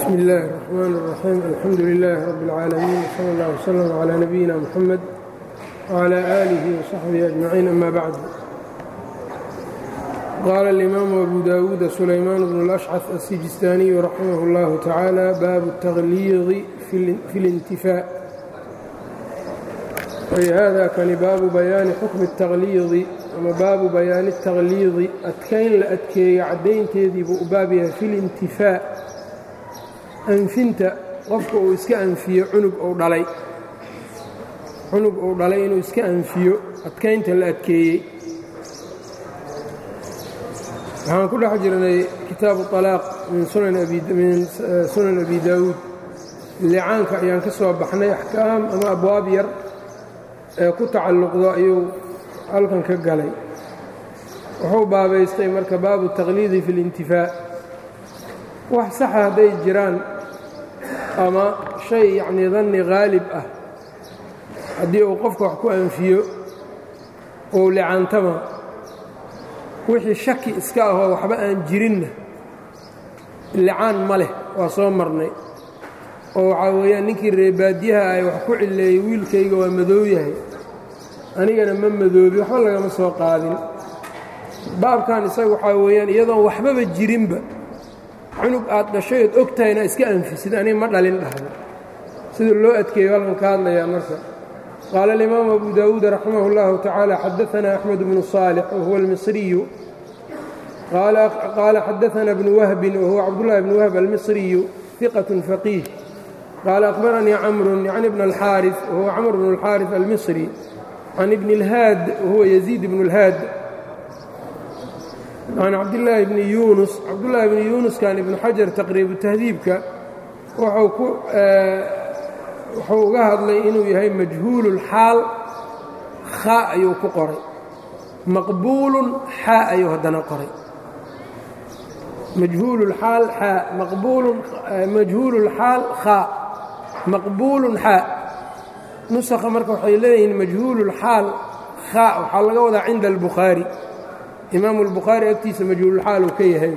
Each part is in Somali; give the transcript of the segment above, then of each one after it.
bsmi اllahi الرحmn الرaxيim alxamdu لlah rb اlcaalamiin slى اllah wslm عlى nabiyina mxamed wعlى آlih وصaxbihi أجmaciin ama bacd qaala اlimaamu abu dawuuda sulaymaan bn اlأshcaf الsijistaaniyu raximah اllahu tacaala baabu التakhliidi fi اlintifaaء ay hada kani baabu bayaani xukmi التakhliidi ama baabu bayaani التakhliidi adkayn la adkeeyo caddaynteedii buu u baab yahay fi اlintifaaء anfinta qofka uu iska anfiyo cunug uu dhalay cunug uu dhalay inuu iska anfiyo adkaynta la adkeeyey waxaan ku dhex jirnay kitaabu طalaaq min sunan abi daawuud licaanka ayaan ka soo baxnay axkaam ama abwaab yar ee ku tacalluqdo ayuu halkan ka galay wuxuu baabaystay marka baabu taqliidi fi اlintifaa wax saxa hadday jiraan ama shay yacnii danni haalib ah haddii uu qofka wax ku anfiyo ou licaantama wixii shaki iska ahoo waxba aan jirinna licaan ma leh waa soo marnay oo waxaa weeyaan ninkii reebaadyaha ay wax ku cilleeyey wiilkayga waa madow yahay anigana ma madoobi waxba lagama soo qaadin baabkan isaga waxaa weeyaan iyadoon waxbaba jirinba cunug aad dhashay ood og tahayna iska anfisid aniga ma dhalin dhahdo sida loo adkeeyo halkan ka hadlayaa marka qaala alimaamu abu daawuud raximah اllahu tacaala xadaanaa axmed bnu صaalix wahuwa almisriyu qaala xadaana bnu wahbin wahuwa cabdullahi bnu wahb almisriyu iqat faqiih qaala akhbaranii camru can ibn alxaari wahuwa camr bnu اlxaariث almisri can ibni اlhaad wahuwa yaziid bnu اlhaad can cabdillaahi bni yuunus cabdullaahi bni yuunuskan ibnu xajar taqriibu tahdiibka wuxuu uga hadlay inuu yahay majhuululxaal khaa ayuu ku qoray maqbuulun xaa ayuu haddana qoray majhuululxaal xaa maqbuulun majhuululxaal khaa maqbuulun xaa nusakha marka waxay leeyihiin majhuululxaal khaa waxaa laga wadaa cinda albukhaari imaamu albukhaari agtiisa majhuululxaal uu ka yahay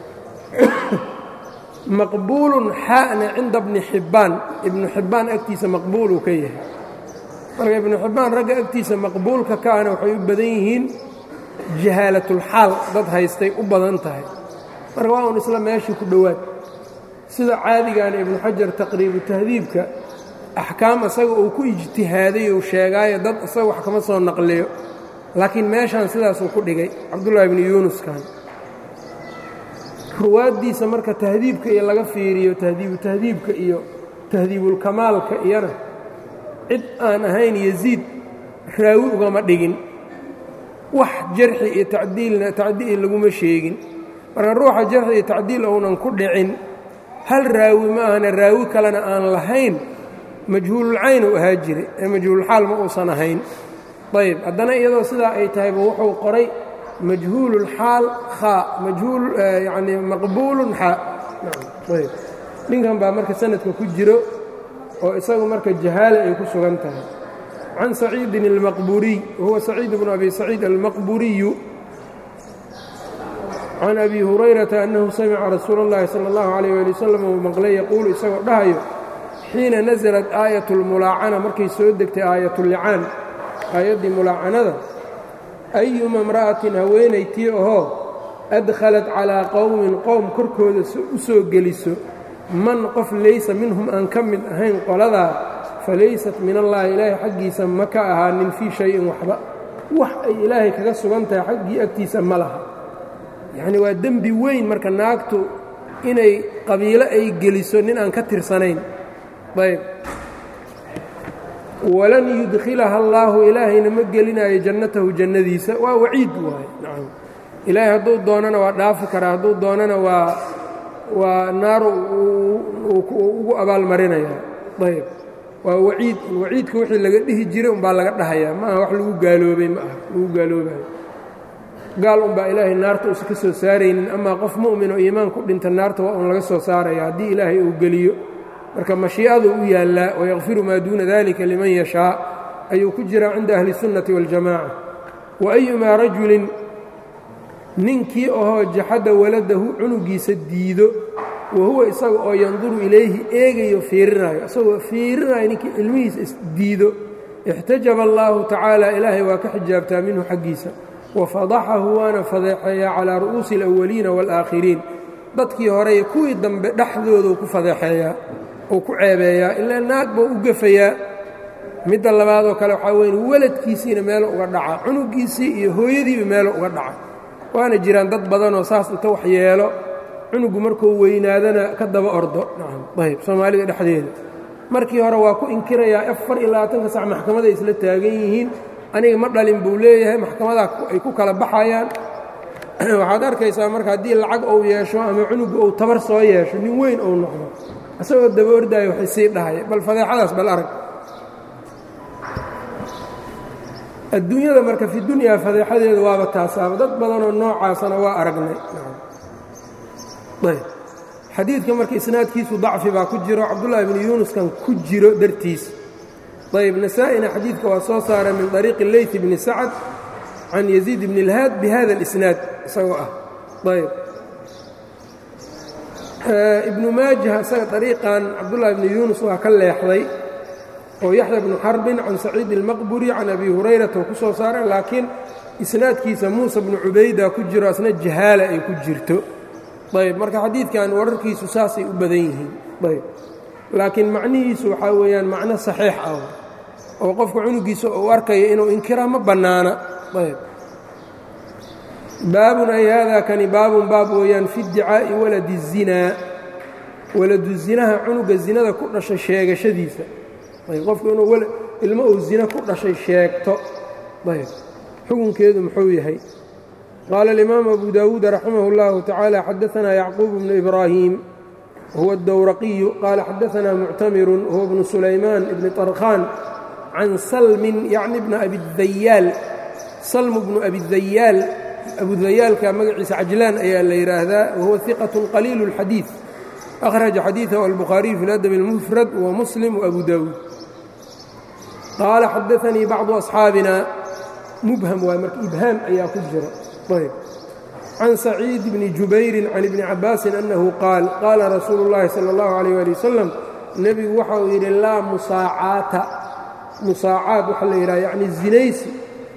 maqbuulun xaana cinda bni xibbaan ibnu xibbaan agtiisa maqbuul uu ka yahay marka ibnu xibbaan ragga agtiisa maqbuulka kaana waxay u badan yihiin jahaalatulxaal dad haystay u badan tahay marka waa un isla meeshii ku dhowaad sida caadigaana ibnu xajar taqriibu tahdiibka axkaam asaga uu ku ijtihaaday uu sheegaayo dad isaga wax kama soo naqliyo laakiin meeshaan sidaasuu ku dhigay cabdullaahi bni yuunuskan ruwaaddiisa marka tahdiibka iyo laga fiiriyo tahdiibu tahdiibka iyo tahdiibulkamaalka iyana cid aan ahayn yasiid raawi ugama dhigin wax jarxi iyo tacdiilna tacdiil laguma sheegin marka ruuxa jarxi iyo tacdiil ounan ku dhicin hal raawi ma ahana raawi kalena aan lahayn majhuululcayn uu ahaa jiray ee majhuululxaal ma uusan ahayn ayb haddana iyadoo sidaa ay tahayba wuxuu qoray majhuululxaal khaa majhuul yacni maqbuulun xaa ayb ninkan baa marka sanadka ku jiro oo isagu marka jahaala ay ku sugan tahay can saciidin almaqburiy wahuwa saciid bnu abi saciid almaqburiyu can abi hurayrata annahu samica rasuula اllahi salى اllahu عalيyh ali wasalam uu maqlay yaquulu isagoo dhahayo xiina nasalat aayat اlmulaacana markay soo degtay aayatullicaan aayaddii mulaacanada ayuma imra'atin haweenay tii ahoo adkhalat calaa qowmin qowm korkooda u soo geliso man qof laysa minhum aan ka mid ahayn qoladaa fa laysat min allaahi ilaahay xaggiisa ma ka ahaanin fii shayin waxba wax ay ilaahay kaga sugan tahay xaggii agtiisa ma laha yacnii waa dembi weyn marka naagtu inay qabiilo ay geliso nin aan ka tirsanayn ayb walan yudkhilaha allaahu ilaahayna ma gelinaayo jannatahu jannadiisa waa waciid waaye nacam ilaahay hadduu doonana waa dhaafi karaa hadduu doonana waa waa naaru ugu abaalmarinayaa ayb waa waciid waciidka wixii laga dhihi jiray umbaa laga dhahayaa ma aha wax lagu gaaloobay ma aha lagu gaaloobayo gaal unbaa ilaahay naarta uusan ka soo saaraynin amaa qof mu'min oo iimaan ku dhinta naarta waa un laga soo saaraya haddii ilaahay uu geliyo marka mashii'adu u yaallaa wayakfiru maa duuna dalika liman yashaa ayuu ku jiraa cinda ahli الsunnati waاljamaca wa ayumaa rajulin ninkii ahoo jaxadda waladahu cunugiisa diido wa huwa isaga oo yanduru ilayhi eegayo fiirinayo isagoo fiirinayo ninkii ilmihiisa isdiido ixtajaba allaahu tacaala ilaahay waa ka xijaabtaa minhu xaggiisa wafadaxahu waana fadeexeeyaa calaa ru'uusi alawaliina waalaakhiriin dadkii horey kuwii dambe dhexdooduu ku fadeexeeyaa uu ku ceebeeyaa ilaa naag buu u gefayaa midda labaadoo kale waxaa weyn weladkiisiina meelo uga dhaca cunugiisii iyo hooyadiiba meelo uga dhaca waana jiraan dad badanoo saas inta wax yeelo cunugu markuu weynaadana ka daba ordo ayb soomaalida dhexdeeda markii hore waa ku inkirayaa afar iyo labaatanka sac maxkamaday isla taagan yihiin aniga ma dhalin buu leeyahay maxkamadaa ay ku kala baxayaan waxaad arkaysaa marka haddii lacag uu yeesho ama cunugu uu tabar soo yeesho nin weyn uu noqdo isagoo daba ordaayo waxay sii dhahaya bal fadeexadaas bal arag adduunyada marka fi dunyaa fadeexadeeda waaba taasaaba dad badanoo noocaasana waa aragnay xadiidka marka isnaadkiisu dacfi baa ku jiro cabdullaahi bni yuunuskan ku jiro dartiis ayb nasaa-ina xadiidka waa soo saaray min طariiqi leyt bni sacad can yaziid bni اlhaad bihada اlisnaad isagoo ah ayb ibnu maajah isaga ariiqan cabdullaahi bni yuunus waa ka leexday oo yaxya bnu xarbin can saciid اlmaqburi can abi hurayrata oo ku soo saaray laakiin isnaadkiisa muusa bnu cubayda ku jiro asna jahaala ay ku jirto ayb marka xadiidkan wararkiisu saasay u badan yihiin ayb laakiin macnihiisu waxaa weeyaan macno saxiix ah oo qofka cunugiisa uu arkayo inuu inkiraa ma bannaana ayb baabun ay haadaa kani baabun baab weeyaan fi iddicaa'i waladi الzinaa waladu zinaha cunuga zinada ku dhashay sheegashadiisa ayb qofku inuu ilmo uu zina ku dhashay sheegto ayb xukunkeedu muxuu yahay qaala alimaamu abu daawuud raximah اllahu tacaala xadaanaa yacquub bnu ibraahim huwa اdowraqiyu qaala xadaanaa muctamirun huwa bnu sulaymaan ibni طarkhaan can salmin yacni bna abidayaal salmu bnu abidayaal abudayaalka magaciisa cajlaan ayaa la yidhaahdaa wahuwa iqat qaliilu اlxadiid akhraja xadiidahu albukhaariyu fi ladab اlmufrad wa muslim waabu daawuud qaala xadaanii bacdu asxaabina mubham waa marka ibhaam ayaa ku jira ayb can saciid bni jubayrin can ibni cabaasin annahu qaal qaala rasuulu اllahi salى اllahu alayh ali wasalam nebigu waxa uu yidhi laa musaacaata musaacaad waxaa la yidhaha yacni zinaysi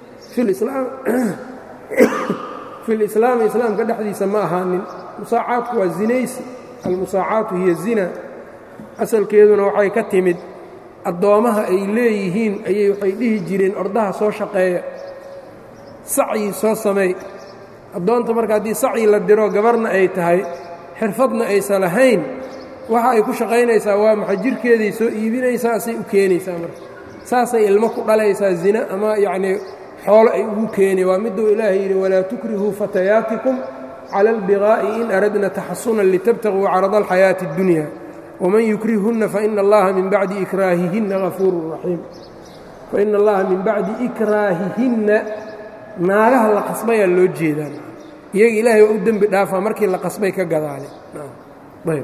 fi lislaami islaamka dhexdiisa ma ahaanin musaacaadku waa zinaysi almusaacaatu hiya zina asalkeeduna waxay ka timid addoommaha ay leeyihiin ayay waxay dhihi jireen ordaha soo shaqeeya sacyi soo sameey addoonta marka haddii sacyi la diro gabarna ay tahay xirfadna aysan lahayn waxa ay ku shaqaynaysaa waa maxay jirhkeeday soo iibinaysaa asay u keenaysaa marka saasay ilmo ku dhalaysaa zina ama yacnii xoolo ay ugu keeni waa miduu ilaahay yidhi walaa tukrihuu fatayaatikum cala albigaa'i in aradna taxasunan litabtaguu carada alxayaati اddunya waman yukrihunna faina allaha min bacdi ikraahihinna hafuurun raxiim faina allaha min bacdi ikraahihinna naagaha la qasbayaa loo jeedaan iyaga ilaahay waa u dembi dhaafaa markii la qasbay ka gadaale ayb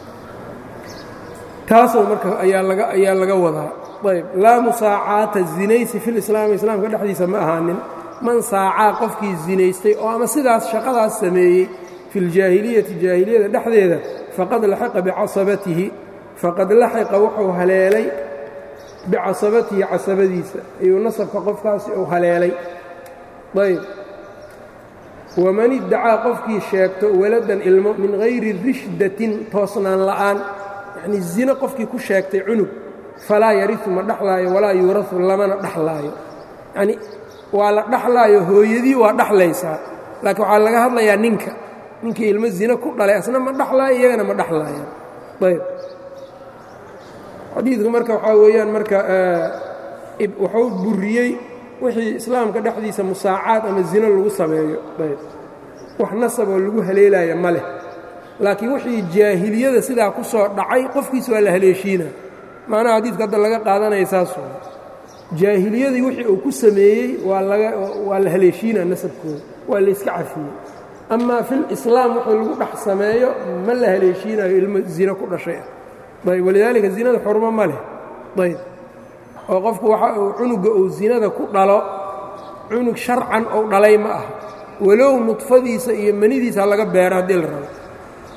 taasoo marka ayaa laga wadaa ayb laa musaacaata zinaysi fi lislaami islaamka dhexdiisa ma ahaanin man saacaa qofkii zinaystay oo ama sidaas shaqadaas sameeyey fi ljaahiliyati jaahiliyada dhexdeeda faqad laxiqa bicasabatihi faqad laxiqa wuxuu haleelay bicasabatihi casabadiisa ayuu nasabka qofkaasi uu haleelay ayb waman iddacaa qofkii sheegto waladan ilmo min hayri rishdatin toosnaan la'aan yacnii zino qofkii ku sheegtay cunug falaa yariu ma dhaxlaayo walaa yuurau lamana dhaxlaayo yacnii waa la dhaxlaayo hooyadii waa dhaxlaysaa laakiin waxaa laga hadlayaa ninka ninkii ilmo zino ku dhalay asna ma dhaxlaayo iyagana ma dhaxlaayaan ayb xadiidku marka waxaa weeyaan marka wuxuu buriyey wixii islaamka dhexdiisa musaacaad ama zino lagu sameeyo ayb wax nasaboo lagu haleelaya ma leh laakiin wixii jaahiliyada sidaa ku soo dhacay qofkiisa waa la haleeshiina macnaha xadiidka hadda laga qaadanaya saas jaahiliyadii wixii uu ku sameeyey waa la haleeshiina nasabkooda waa layska cafiyey amaa fil islaam wuxuu lagu dhex sameeyo ma la haleeshiinayo ilmo zino ku dhashay ah ayb walidaalika zinada xurmo ma leh ayb oo qofku waxa uu cunuga uu zinada ku dhalo cunug sharcan ou dhalay ma ah walow nudfadiisa iyo manidiisa laga beero haddii la rabo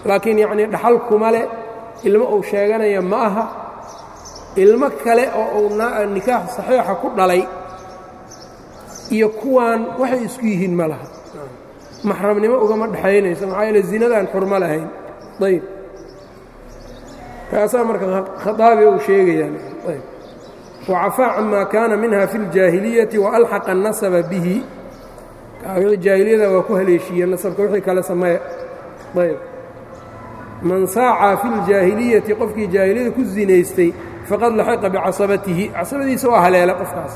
laakiin yacnii dhaxal kuma leh ilmo uu sheeganaya ma aha ilmo kale oo uu nikaax saxiixa ku dhalay iyo kuwaan waxay isku yihiin ma laha maxramnimo ugama dhexaynayso maxaa yeele zinadaan xurmo lahayn ayb kaasaa marka khaaabi uu sheegayaan ayb wacafaa camaa kaana minha fi اljaahiliyati waalxaqa الnasaba bihi wixii jaahiliyada waa ku haleeshiiye nasabka wixii kale sameeya ayb man saacaa fi اljaahiliyati qofkii jaahiliyada ku zinaystay faqad laxiqa bicasabatihi casabadiisa waa haleela qofkaas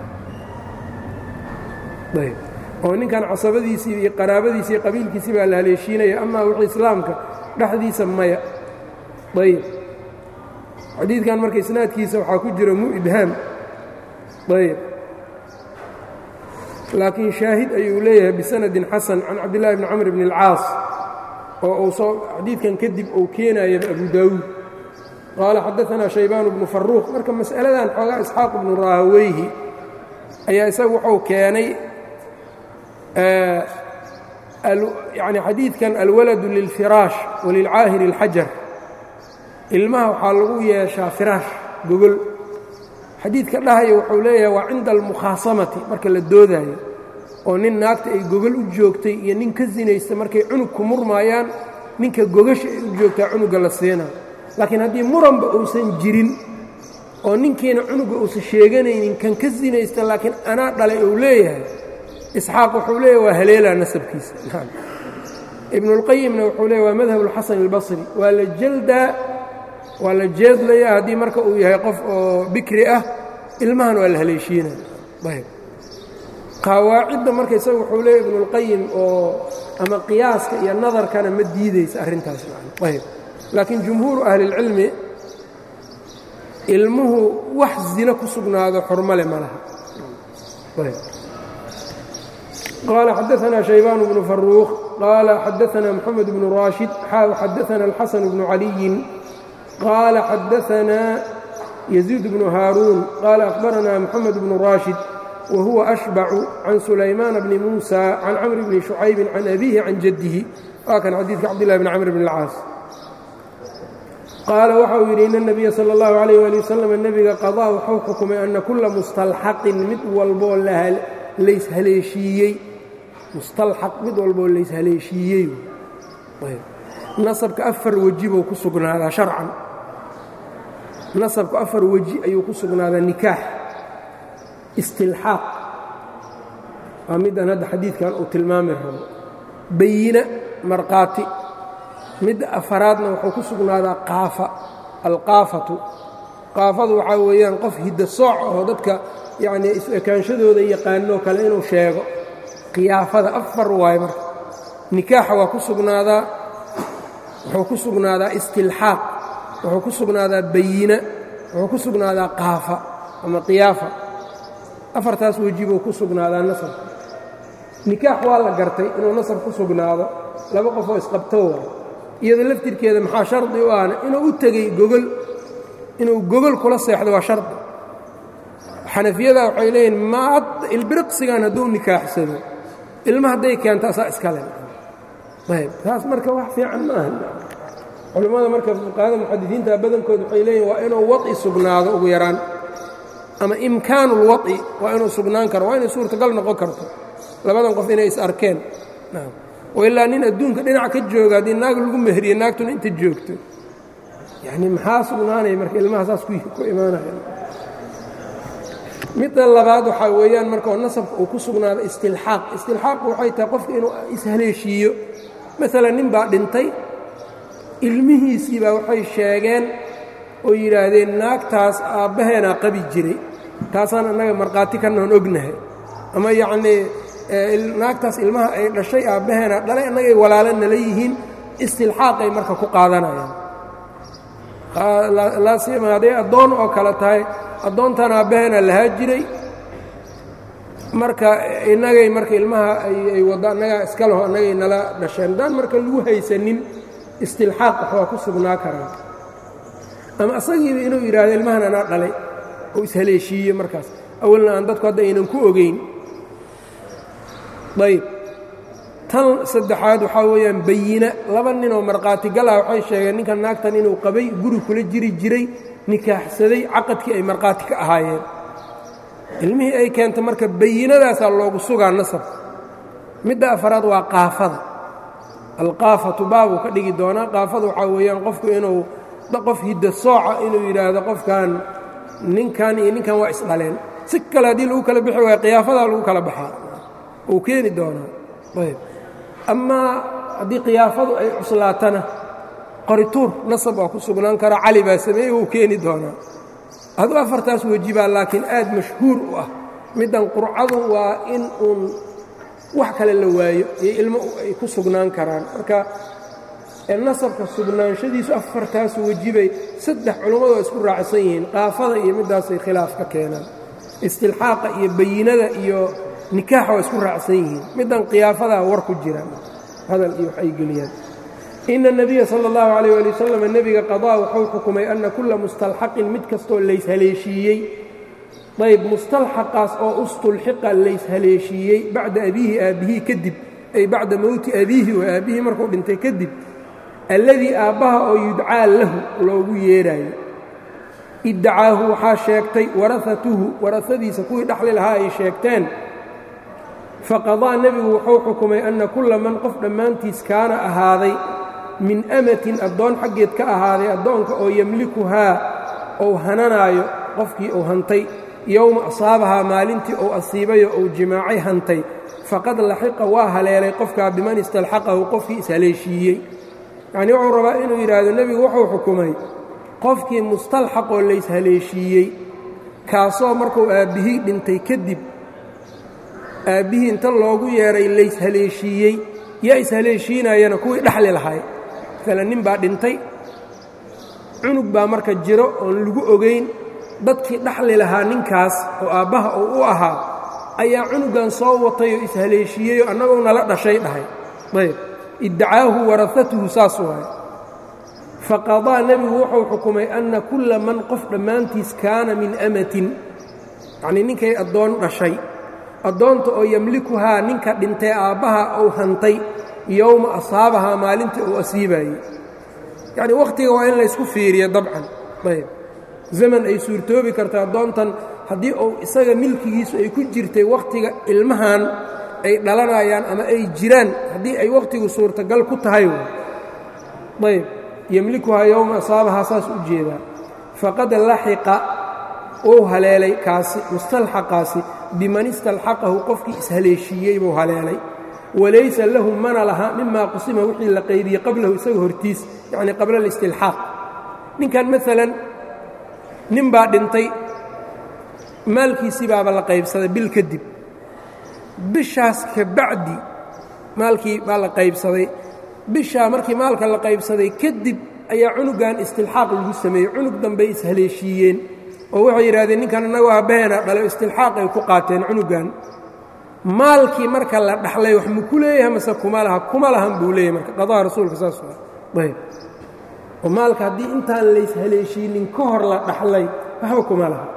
ayb oo ninkan casabadiisii iyo qaraabadiisi iyo qabiilkiisii baa la haleeshiinaya amaa wixii islaamka dhexdiisa maya ayb xadiidkan marka isnaadkiisa waxaa ku jira mu ibhaam ayb laakiin shaahid ayuu leeyahay bisanadin xasan can cabdillahi bni camr bni اlcaas oo uu soo xadiidkan kadib uu keenaya abu daawuud qaala xadaanaa shaybaan bnu faruuq marka mas'aladan xoogaa isxaaq bnu raahaweyhi ayaa isagu wuxuu keenay yani xadiidkan alwaladu lilfiraash walilcaahiri اlxajar ilmaha waxaa lagu yeeshaa firaash gogol xadiidka dhahaya wuxuu leeyahay waa cinda almukhaasamati marka la doodaayo oo nin naagta ay gogol u joogtay iyo nin ka sinaysta markay cunug ku murmaayaan ninka gogasha ay u joogtaa cunugga la siinayo laakiin haddii muranba uusan jirin oo ninkiina cunugga uusan sheeganaynin kan ka sinaysta laakiin anaa dhalay uu leeyahay isxaaq wuxuu leeyahy waa haleelaa nasabkiisa ibnuulqayimna wuxuu leeyahy waa madhab ulxasan albasri waa la jaldaa waa la jeedlayaa haddii marka uu yahay qof oo bikri ah ilmahan waa la haleeshiinaya ayb qawaacidda marka isaga wuxuu leeyahy ibnuulqayim oo ama qiyaaska iyo nadarkana ma diidaysa arrintaas ayb laakiin jumhuuru ahlilcilmi ilmuhu wax zino ku sugnaado xurmale ma laha qaala xadaanaa shaybaan bnu faruuq qaala xadaanaa moxamed bnu raashid xaaw xadaana alxasan bnu caliyin qaala xadaanaa yaziid bnu haaruun qaala akhbaranaa moxamed bnu raashid wa huwa ashbacu can sulaymaana bni muusa can camri bni shucaybin can abiihi can jaddihi waa kan xadiidka cabdillahi bni camr bn اlcaas qaala waxa uu yidhi ina اnabiya sala اllahu alayh ali wasalam nebiga qadaa wuxuu xukumay ana kulla mustalxaqin mid walboo layshaleeshiiyey mustalxaq mid walboo layshaleeshiiyey nasabka afar weji buu ku sugnaadaa sharcan nasabku afar weji ayuu ku sugnaadaa nikaax istilxaaq waa middan hadda xadiidkan uu tilmaami rabo bayina markhaati midda afaraadna wuxuu ku sugnaadaa qaafa alqaafatu qaafadu waxaa weeyaan qof hidda sooc oo dadka yacnii is-ekaanshadooda yaqaanoo kale inuu sheego khiyaafada afar waayo marka nikaaxa waa ku sugnaadaa wuxuu ku sugnaadaa istilxaaq wuxuu ku sugnaadaa bayina wuxuu ku sugnaadaa qaafa ama qiyaafa afartaas weji buu ku sugnaadaa nasabka nikaax waa la gartay inuu nasab ku sugnaado laba qofoo isqabto waay iyada laftirkeeda maxaa shardi u ahna inuu u tegey gogol inuu gogol kula seexdo waa shardi xanafiyada waxay leeyihin maad ilbiriqsigan hadduu nikaaxsado ilma hadday keento asaa iskale ayb taas marka wax fiican ma aha culammada marka fuqahada muxadisiinta badankood waxay leeyihin waa inuu waطi sugnaado ugu yaraan ama imkaanu اlwaطi waa inuu sugnaan karo waa inay suurtagal noqon karto labadan qof inay is arkeen oo ilaa nin adduunka dhinac ka jooga haddii naag lagu mehriye naagtuna inta joogto yacni maxaa sugnaanaya marka ilmaha saas ku imaanaya midda labaad waxaa weeyaan marka oo nasabka uu ku sugnaado istilxaaq istilxaaqu waxay tahay qofka inuu ishaleeshiiyo maalan nin baa dhintay ilmihiisii baa waxay sheegeen oo yidhaahdeen naagtaas aabbaheenaa qabi jiray taasaan annaga markhaati kanaan ognahay ama yacnii naagtaas ilmaha ay dhashay aabbaheenaa dhalay annagay walaalo nala yihiin istilxaaqay marka ku qaadanayaan laasima hadday addoon oo kale tahay addoontan aabbaheena lahaa jiray marka innagay marka ilmaha ay waddo annagaa iska leho annagay nala dhasheen haddaan marka lagu haysanin istilxaaq wax waa ku sugnaa karaan ama asagiiba inuu yidhaahdo ilmahan anaa dhalay oo ishaleeshiiye markaas awalna aan dadku hadda aynan ku ogeyn ayb tan saddexaad waxaa weeyaan bayina laba ninoo markhaatigal ah waxay sheegeen ninkan naagtan inuu qabay guri kula jiri jiray nikaaxsaday caqadkii ay markhaati ka ahaayeen ilmihii ay keenta marka bayinadaasaa loogu sugaa nasab midda afaraad waa qaafada alqaafatu baabuu ka dhigi doonaa qaafada waxaa weeyaan qofku inuu qof hidda sooca inuu yidhaahdo qofkan ninkan iyo ninkan waa isdhaleen si kale haddii lagu kala bixi waaya qiyaafadaa lagu kala baxaa uu keeni doonaa ayb amaa haddii khiyaafadu ay cuslaatana qorituur nasab waa ku sugnaan kara cali baa sameeyey wuu keeni doonaa aduu afartaas wejibaa laakiin aad mashhuur u ah middan qurcadu waa in uun wax kale la waayo iyo ilmo ay ku sugnaan karaan marka nasabka sugnaanshadiisu afartaas wejibay saddex culummadu waa isku raacsan yihiin qaafada iyo middaasay khilaaf ka keenaan istilxaaqa iyo bayinada iyo nikaaxa waa isku raacsan yihiin middan khiyaafadaa war ku jira hadal iyo wax ay geliyaan ina الnabiya salى اllahu عalيh ali wasalam nebiga qaضaa wuxuu xukumay ana kula mustalxaqin mid kastoo layshaleeshiiyey ayb mustalxaqaas oo ustulxiqa layshaleeshiiyey bacda abiihi aabbihii kadib ay bacda mowti abiihi waa aabbihii markuu dhintay kadib alladii aabbaha oo yudcaa lahu loogu yeedhaayo iddacaahu waxaa sheegtay warahatuhu warahadiisa kuwii dhaxli lahaa ay sheegteen faqadaa nebigu wuxuu xukumay anna kulla man qof dhammaantiis kaana ahaaday min amatin addoon xaggeed ka ahaaday addoonka oo yemlikuhaa ou hananaayo qofkii uu hantay yowma asaabahaa maalintii uu asiibayo ou jimaacay hantay faqad laxiqa waa haleelay qofkaa biman istalxaqahu qofkii ishaleeshiiyey yacnii wuxuu rabaa inuu yidhaahdo nebigu wuxuu xukumay qofkii mustalxaqoo layshaleeshiiyey kaasoo markuu aabbihii dhintay kadib aabbihii inta loogu yeedhay layshaleeshiiyey yaa ishaleeshiinayana kuwii dhaxli lahay maalan nin baa dhintay cunug baa marka jiro oon lagu ogayn dadkii dhaxli lahaa ninkaas oo aabbaha uu u ahaa ayaa cunugan soo watay oo ishaleeshiiyeyoo annagoo nala dhashay dhahay ayb iddacaahu warahatuhu saas waay faqadaa nebigu wuxuu xukumay anna kulla man qof dhammaantiis kaana min amatin yacnii ninkay addoon dhashay addoonta oo yemlikuhaa ninka dhintay aabbaha uu hantay yowma asaabahaa maalintii uu asiibaayey yacnii wakhtiga waa in laysku fiiriyo dabcan ayb zaman ay suurtoobi karta addoontan haddii uu isaga milkigiisu ay ku jirtay wakhtiga ilmahan ay dhalanayaan ama ay jiraan haddii ay wakhtigu suurtagal ku tahay ayb yemlikuhaa yowma asaabahaa saas u jeedaa faqad laxiqa wuu haleelay kaasi mustalxaqaasi biman istalxaqahu qofkii ishaleeshiiyey buu haleelay walaysa lahu mana laha mimaa qusima wixii la qaybiyey qablahu isaga hortiis yacnii qabla alistilxaaq ninkan maalan nin baa dhintay maalkiisii baaba la qaybsaday bil kadib bishaas ka bacdi maalkii baa la qaybsaday bishaa markii maalka la qaybsaday kadib ayaa cunugan istilxaaq lagu sameeyey cunug dambey ishaleeshiiyeen oo waxay yidhahdeen ninkan annagoo aabbaheena dhalo istilxaaq ay ku qaateen cunugan maalkii marka la dhaxlay wax ma ku leeyahay mase kuma laha kuma lahan buu leeyahay marka qadaha rasuulka saas waa ayb oo maalka haddii intaan layshaleeshiinin ka hor la dhaxlay waxba kuma laha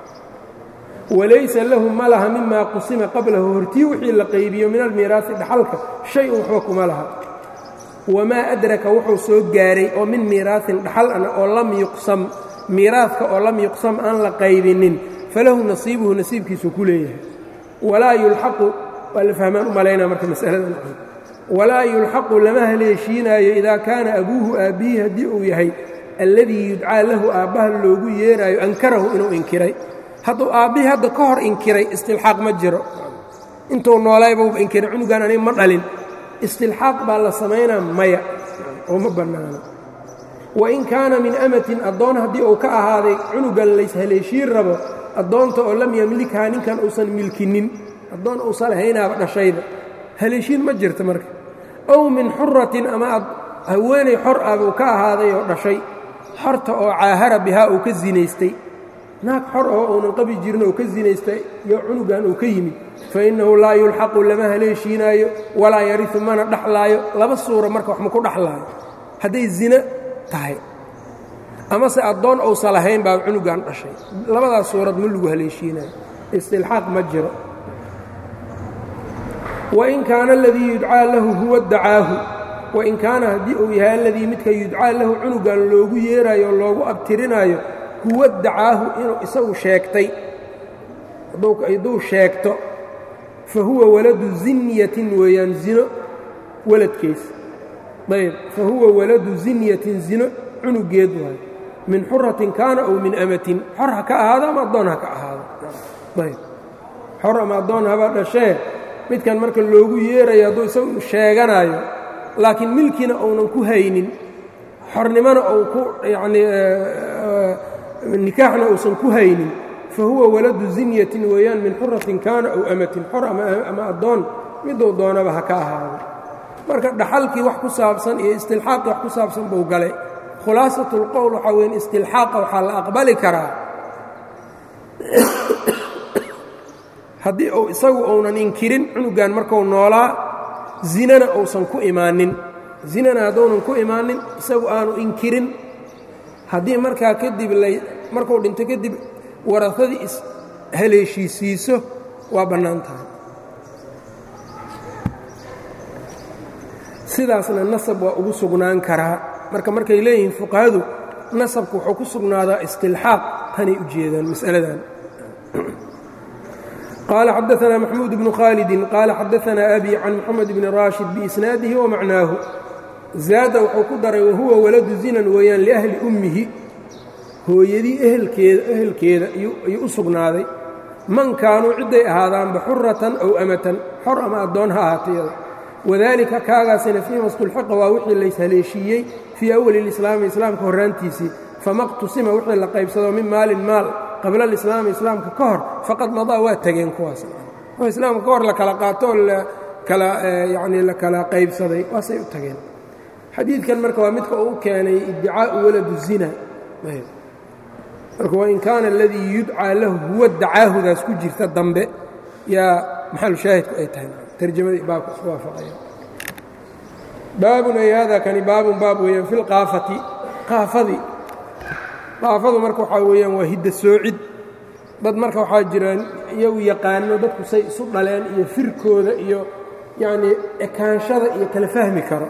walaysa lahu ma laha mimaa qusima qablahu hortii wixii la qaybiyo min almiiraasi dhaxalka shay-un waxba kuma laha wamaa adraka wuxuu soo gaaray oo min miiraasin dhaxal ana oo lam yuqsam miiraadka oo lam yuqsam aan la qaybinin falahu nasiibuhu nasiibkiisuu ku leeyahay walaa yulxaqu waa la fahmaan u malaynaa marka masaladan walaa yulxaqu lama haleeshiinaayo idaa kaana abuuhu aabbihi haddii uu yahay alladii yudcaa lahu aabbaha loogu yeeraayo ankarahu inuu inkiray hadduu aabbihii hadda ka hor inkiray istilxaaq ma jiro intuu noolaybuuba inkiray cunugan aniga ma dhalin istilxaaq baa la samaynaa maya oo ma bannaano wain kaana min amatin addoon haddii uu ka ahaaday cunugan layshaleeshiin rabo addoonta oo lam yamlikhaa ninkan uusan milkinin addoon uusan lahaynaaba dhashayba haleeshiin ma jirta marka ow min xuratin ama haweenay xor ah buu ka ahaaday oo dhashay xorta oo caahara bihaa uu ka zinaystay naag xor oo uunan qabi jirin oo ka zinaystay iyo cunugan uu ka yimid fa innahu laa yulxaqu lama haleeshiinaayo walaa yariu mana dhaxlaayo laba suura marka wax ma ku dhaxlaayo hadday zina tahay amase addoon uusan lahayn baa cunugan dhashay labadaas suurad ma lagu haleeshiinayo istilxaaq ma jiro wain kaana aladii yudcaa lahu huwa dacaahu wain kaana haddii uu yahay aladii midka yudcaa lahu cunugan loogu yeeraayo oo loogu abtirinaayo huwa dacaahu inuu isagu sheegtay hadduu sheegto fa huwa waladu zinyatin weeyaan zino waladkiisa ayb fa huwa waladu zinyatin zino cunugeed waayo min xuratin kaana ow min amatin xor ha ka ahaado ama addoon ha ka ahaado ayb xor ama addoon haba dhashee midkan marka loogu yeerayo hadduu isagu sheeganayo laakiin milkina uunan ku haynin xornimona ou ku yanii nikaaxna uusan ku haynin fa huwa waladu zinyatin weeyaan min xuratin kaana ow amatin xor ama addoon miduu doonaba ha ka ahaado marka dhaxalkii wax ku saabsan iyo istilxaaqii wax ku saabsan buu galay khulaasat اlqowl waxaa weyn istilxaaqa waxaa la aqbali karaa haddii uu isagu uunan inkirin cunugan marku noolaa zinana uusan ku imaanin zinana hadduunan ku imaanin isagu aanu inkirin haddii markaa kadib markuu dhinto kadib warafadii ishaleeshiisiiso waa bannaan tahay sidaasna nasab waa ugu sugnaan karaa marka markay leeyihiin fuqahadu nasabku wuxuu ku sugnaadaa istilxaaq tanay u jeedaan mas'aladan qaala xadaanaa maxmuud bnu khaalidin qaala xadaanaa abi can moxamed bni raashid biisnaadihi wa macnaahu zaada wuxuu ku daray wahuwa waladu zinan weeyaan liahli ummihi hooyadii ehelkeeda ehelkeeda ayuu u sugnaaday man kaanuu cidday ahaadaanba xuratan ow amatan xor ama addoon ha ahaatayada wadalika kaagaasina fiima stulxiqa waa wixii layshaleeshiiyey fii awali lislaami islaamka horraantiisii famaqtusima wixii la qaybsado min maalin maal qabla alislaami islaamka ka hor faqad madaa waa tegeen kuwaas oo islaamka ka hor la kala qaatoo kala yanii la kala qaybsaday waasay u tageen xadiidkan marka waa midka uu keenay iddicaa'u waladu zina marka wain kaana aladii yudcaa lahu huwa dacaahudaas ku jirta dambe yaa maxalu shaahidku ay tahay tarjamadii baabka isku waafaqaya baabun ay hada kani baabun baab weeyaan fi lqaafati qaafadii qaafadu marka waxaa weeyaan waa hidda soocid dad marka waxaa jiraan iyagu yaqaano dadku say isu dhaleen iyo firkooda iyo yacnii ekaanshada iyo kala fahmi karo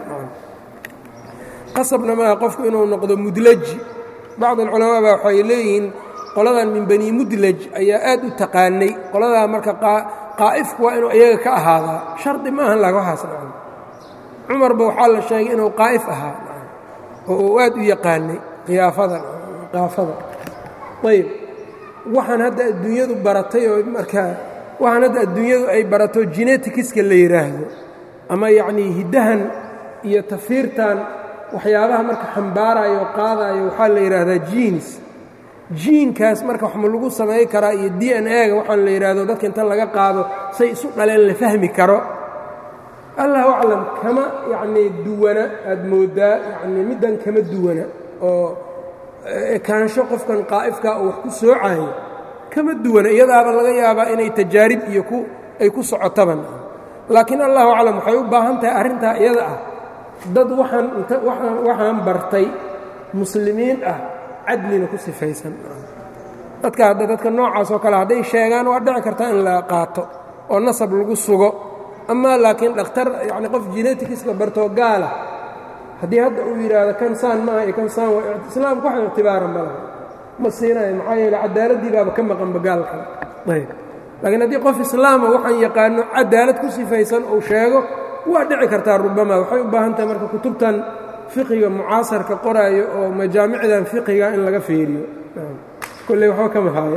qasabna maaha qofku inuu noqdo mudlaji bacd alculamaa baa waxay leeyihiin qoladan min bani mudlaj ayaa aad u taqaanay qoladaa marka qaa'ifku waa inuu iyaga ka ahaadaa shardi ma ahan laga waxaas dhacan cumarba waxaa la sheegay inuu qaa'if ahaa oo uu aad u yaqaanay khiyaafada qaafada ayb waxaan hadda adduunyadu baratay oo markaa waxaan hadda adduunyadu ay barato genetikiska la yidhaahdo ama yacnii hiddahan iyo tafiirtan waxyaabaha marka xambaarayo o qaadayo waxaa la yidhaahdaa jiins jiinkaas marka wax ma lagu samay karaa iyo d n a-ga waxaan la yidhaahdo dadka inta laga qaado say isu dhaleen la fahmi karo allahu aclam kama yacnii duwana aad mooddaa yacnii middan kama duwana oo ekaansho qofkan qaa'ifkaa oo wax ku soocayo kama duwana iyadaaba laga yaabaa inay tajaarib iyo ku ay ku socotaban laakiin allahu aclam waxay u baahan tahay arrintaa iyada ah dad waxaan inta waxaan bartay muslimiin ah cadlina ku sifaysan dadka hadda dadka noocaas oo kale hadday sheegaan waa dhici kartaa in la qaato oo nasab lagu sugo amaa laakiin dhakhtar yacni qof genetikiska bartoo gaala haddii hadda uu yidhaahdo kan saan maaha iyo kan saan waa islaamku wax ictibaara ma laha ma siinayo maxaa yeele cadaaladii baaba ka maqanba gaalka ayb laakiin haddii qof islaama waxaan yaqaano cadaalad ku sifaysan uu sheego waa dhici kartaa rubama waxay u baahan tahay marka kutubtan fiqiga mucaasarka qoraayo oo majaamicdan fiqiga in laga feeriyo kolley waxba kama haayo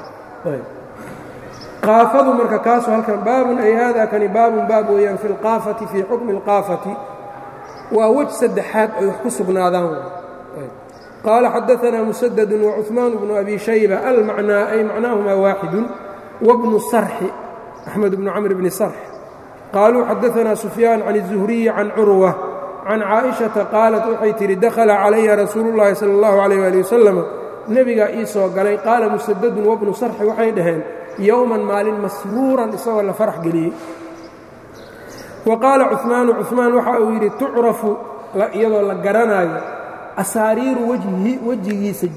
qaafadu marka kaasu halkan baabun ay hada kani baabun baab weeyaan fi اlqaafati fii xukmi اlqaafati waa wej saddexaad ay wax ku sugnaadaan qaala xadaثna musadد وcuثmaan bnu abi shayba almacnaa ay macnaahuma waaxidu wbnu sarxi axmed bnu camr bni sarx qaaluu xadaثna sufyaan can الzuhriyi can curwa can caaئiشhaةa qaalat waxay tidhi dakhala calaya rasuulu اllahi salى اllahu عalيh ali wasalam nebigaa ii soo galay qaala musadadun wabnu sarxi waxay dhaheen yowman maalin masruuran isagoo la farax geliyey wa qaala cuثmaanu cuثmaan waxa uu yidhi tucrafu iyadoo la garanaayo asaariiru wejhi wejigiisa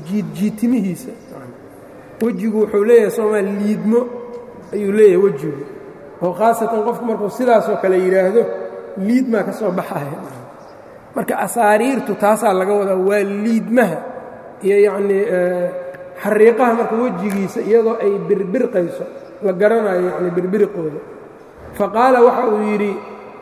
jiidjiitimihiisa wejigu wuxuu leeyahay soomaa liidmo ayuu leeyahay wejigu oo khaasatan qofku markuu sidaasoo kale yidhaahdo liidmaa ka soo baxaya marka asaariirtu taasaa laga wadaa waa liidmaha iyo yacnii xariiqaha marka wejigiisa iyadoo ay birbirqayso la garanayo yacni birbiriqooda fa qaala waxa uu yidhi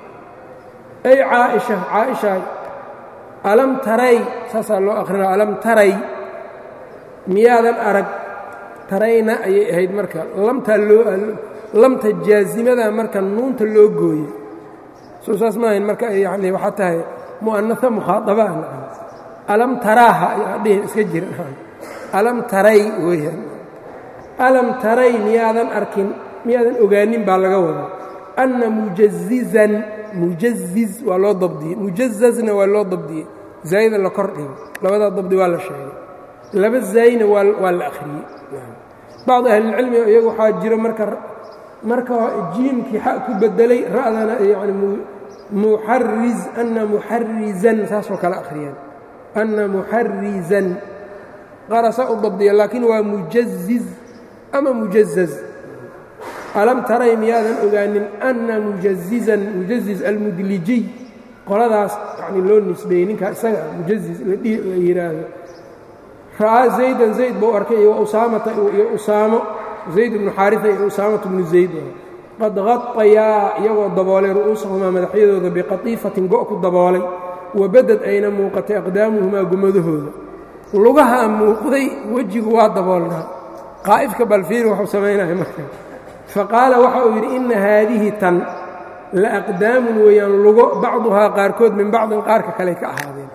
ay caaisha caaishaay alam taray saasaa loo akhrina alam taray miyaadan arag tarayna ayay ahayd marka lamtaa loo lamta jaazimada marka nuunta loo gooye soo saas maahayn marka yani waxaa tahay mu'anaa mukhaadabaa alam taraaha ayaa dhihin iska jira alam taray weeyaan alam taray miyaadan arkin miyaadan ogaanin baa laga wadaa anna mujazizan mujaziz waa loo dabdiyey mujazazna waa loo dabdiyey zaayida la kor dhigo labadaa dabdi waa la sheegay laba zaayna waa la akhriyey bacdu ahlilcilmi iyagu waxaa jiro marka marka jiimkii xa ku bedelay ra'dana yani muxariz anna muxarizan saasoo kale akhriyeen anna muxarizan qarasa u dabdiya laakiin waa mujaziz ama mujazaz alam taray miyaadan ogaanin anna mujazizan mujaziz almudlijiy qoladaas yani loo nisbeeyey ninkaa isaga mujaziz la yidhaahdo ra'aa zaydan zayd buu arkay iyo usaamata iyo usaamo zayd bnu xaaria iyo usaamata bnu zayd qad qaطayaa iyagoo daboolay ru'uusahumaa madaxyadooda biqatiifatin go' ku daboolay wabadad ayna muuqatay aqdaamuhumaa gumadahooda lugahaa muuqday wejigu waa daboolnaa qaa'ifka balfiir waxuu samaynaya marka faqaala waxa uu yidhi inna haadihi tan la aqdaamun weeyaan lugo bacduhaa qaarkood min bacdin qaarka kale ka ahaadeen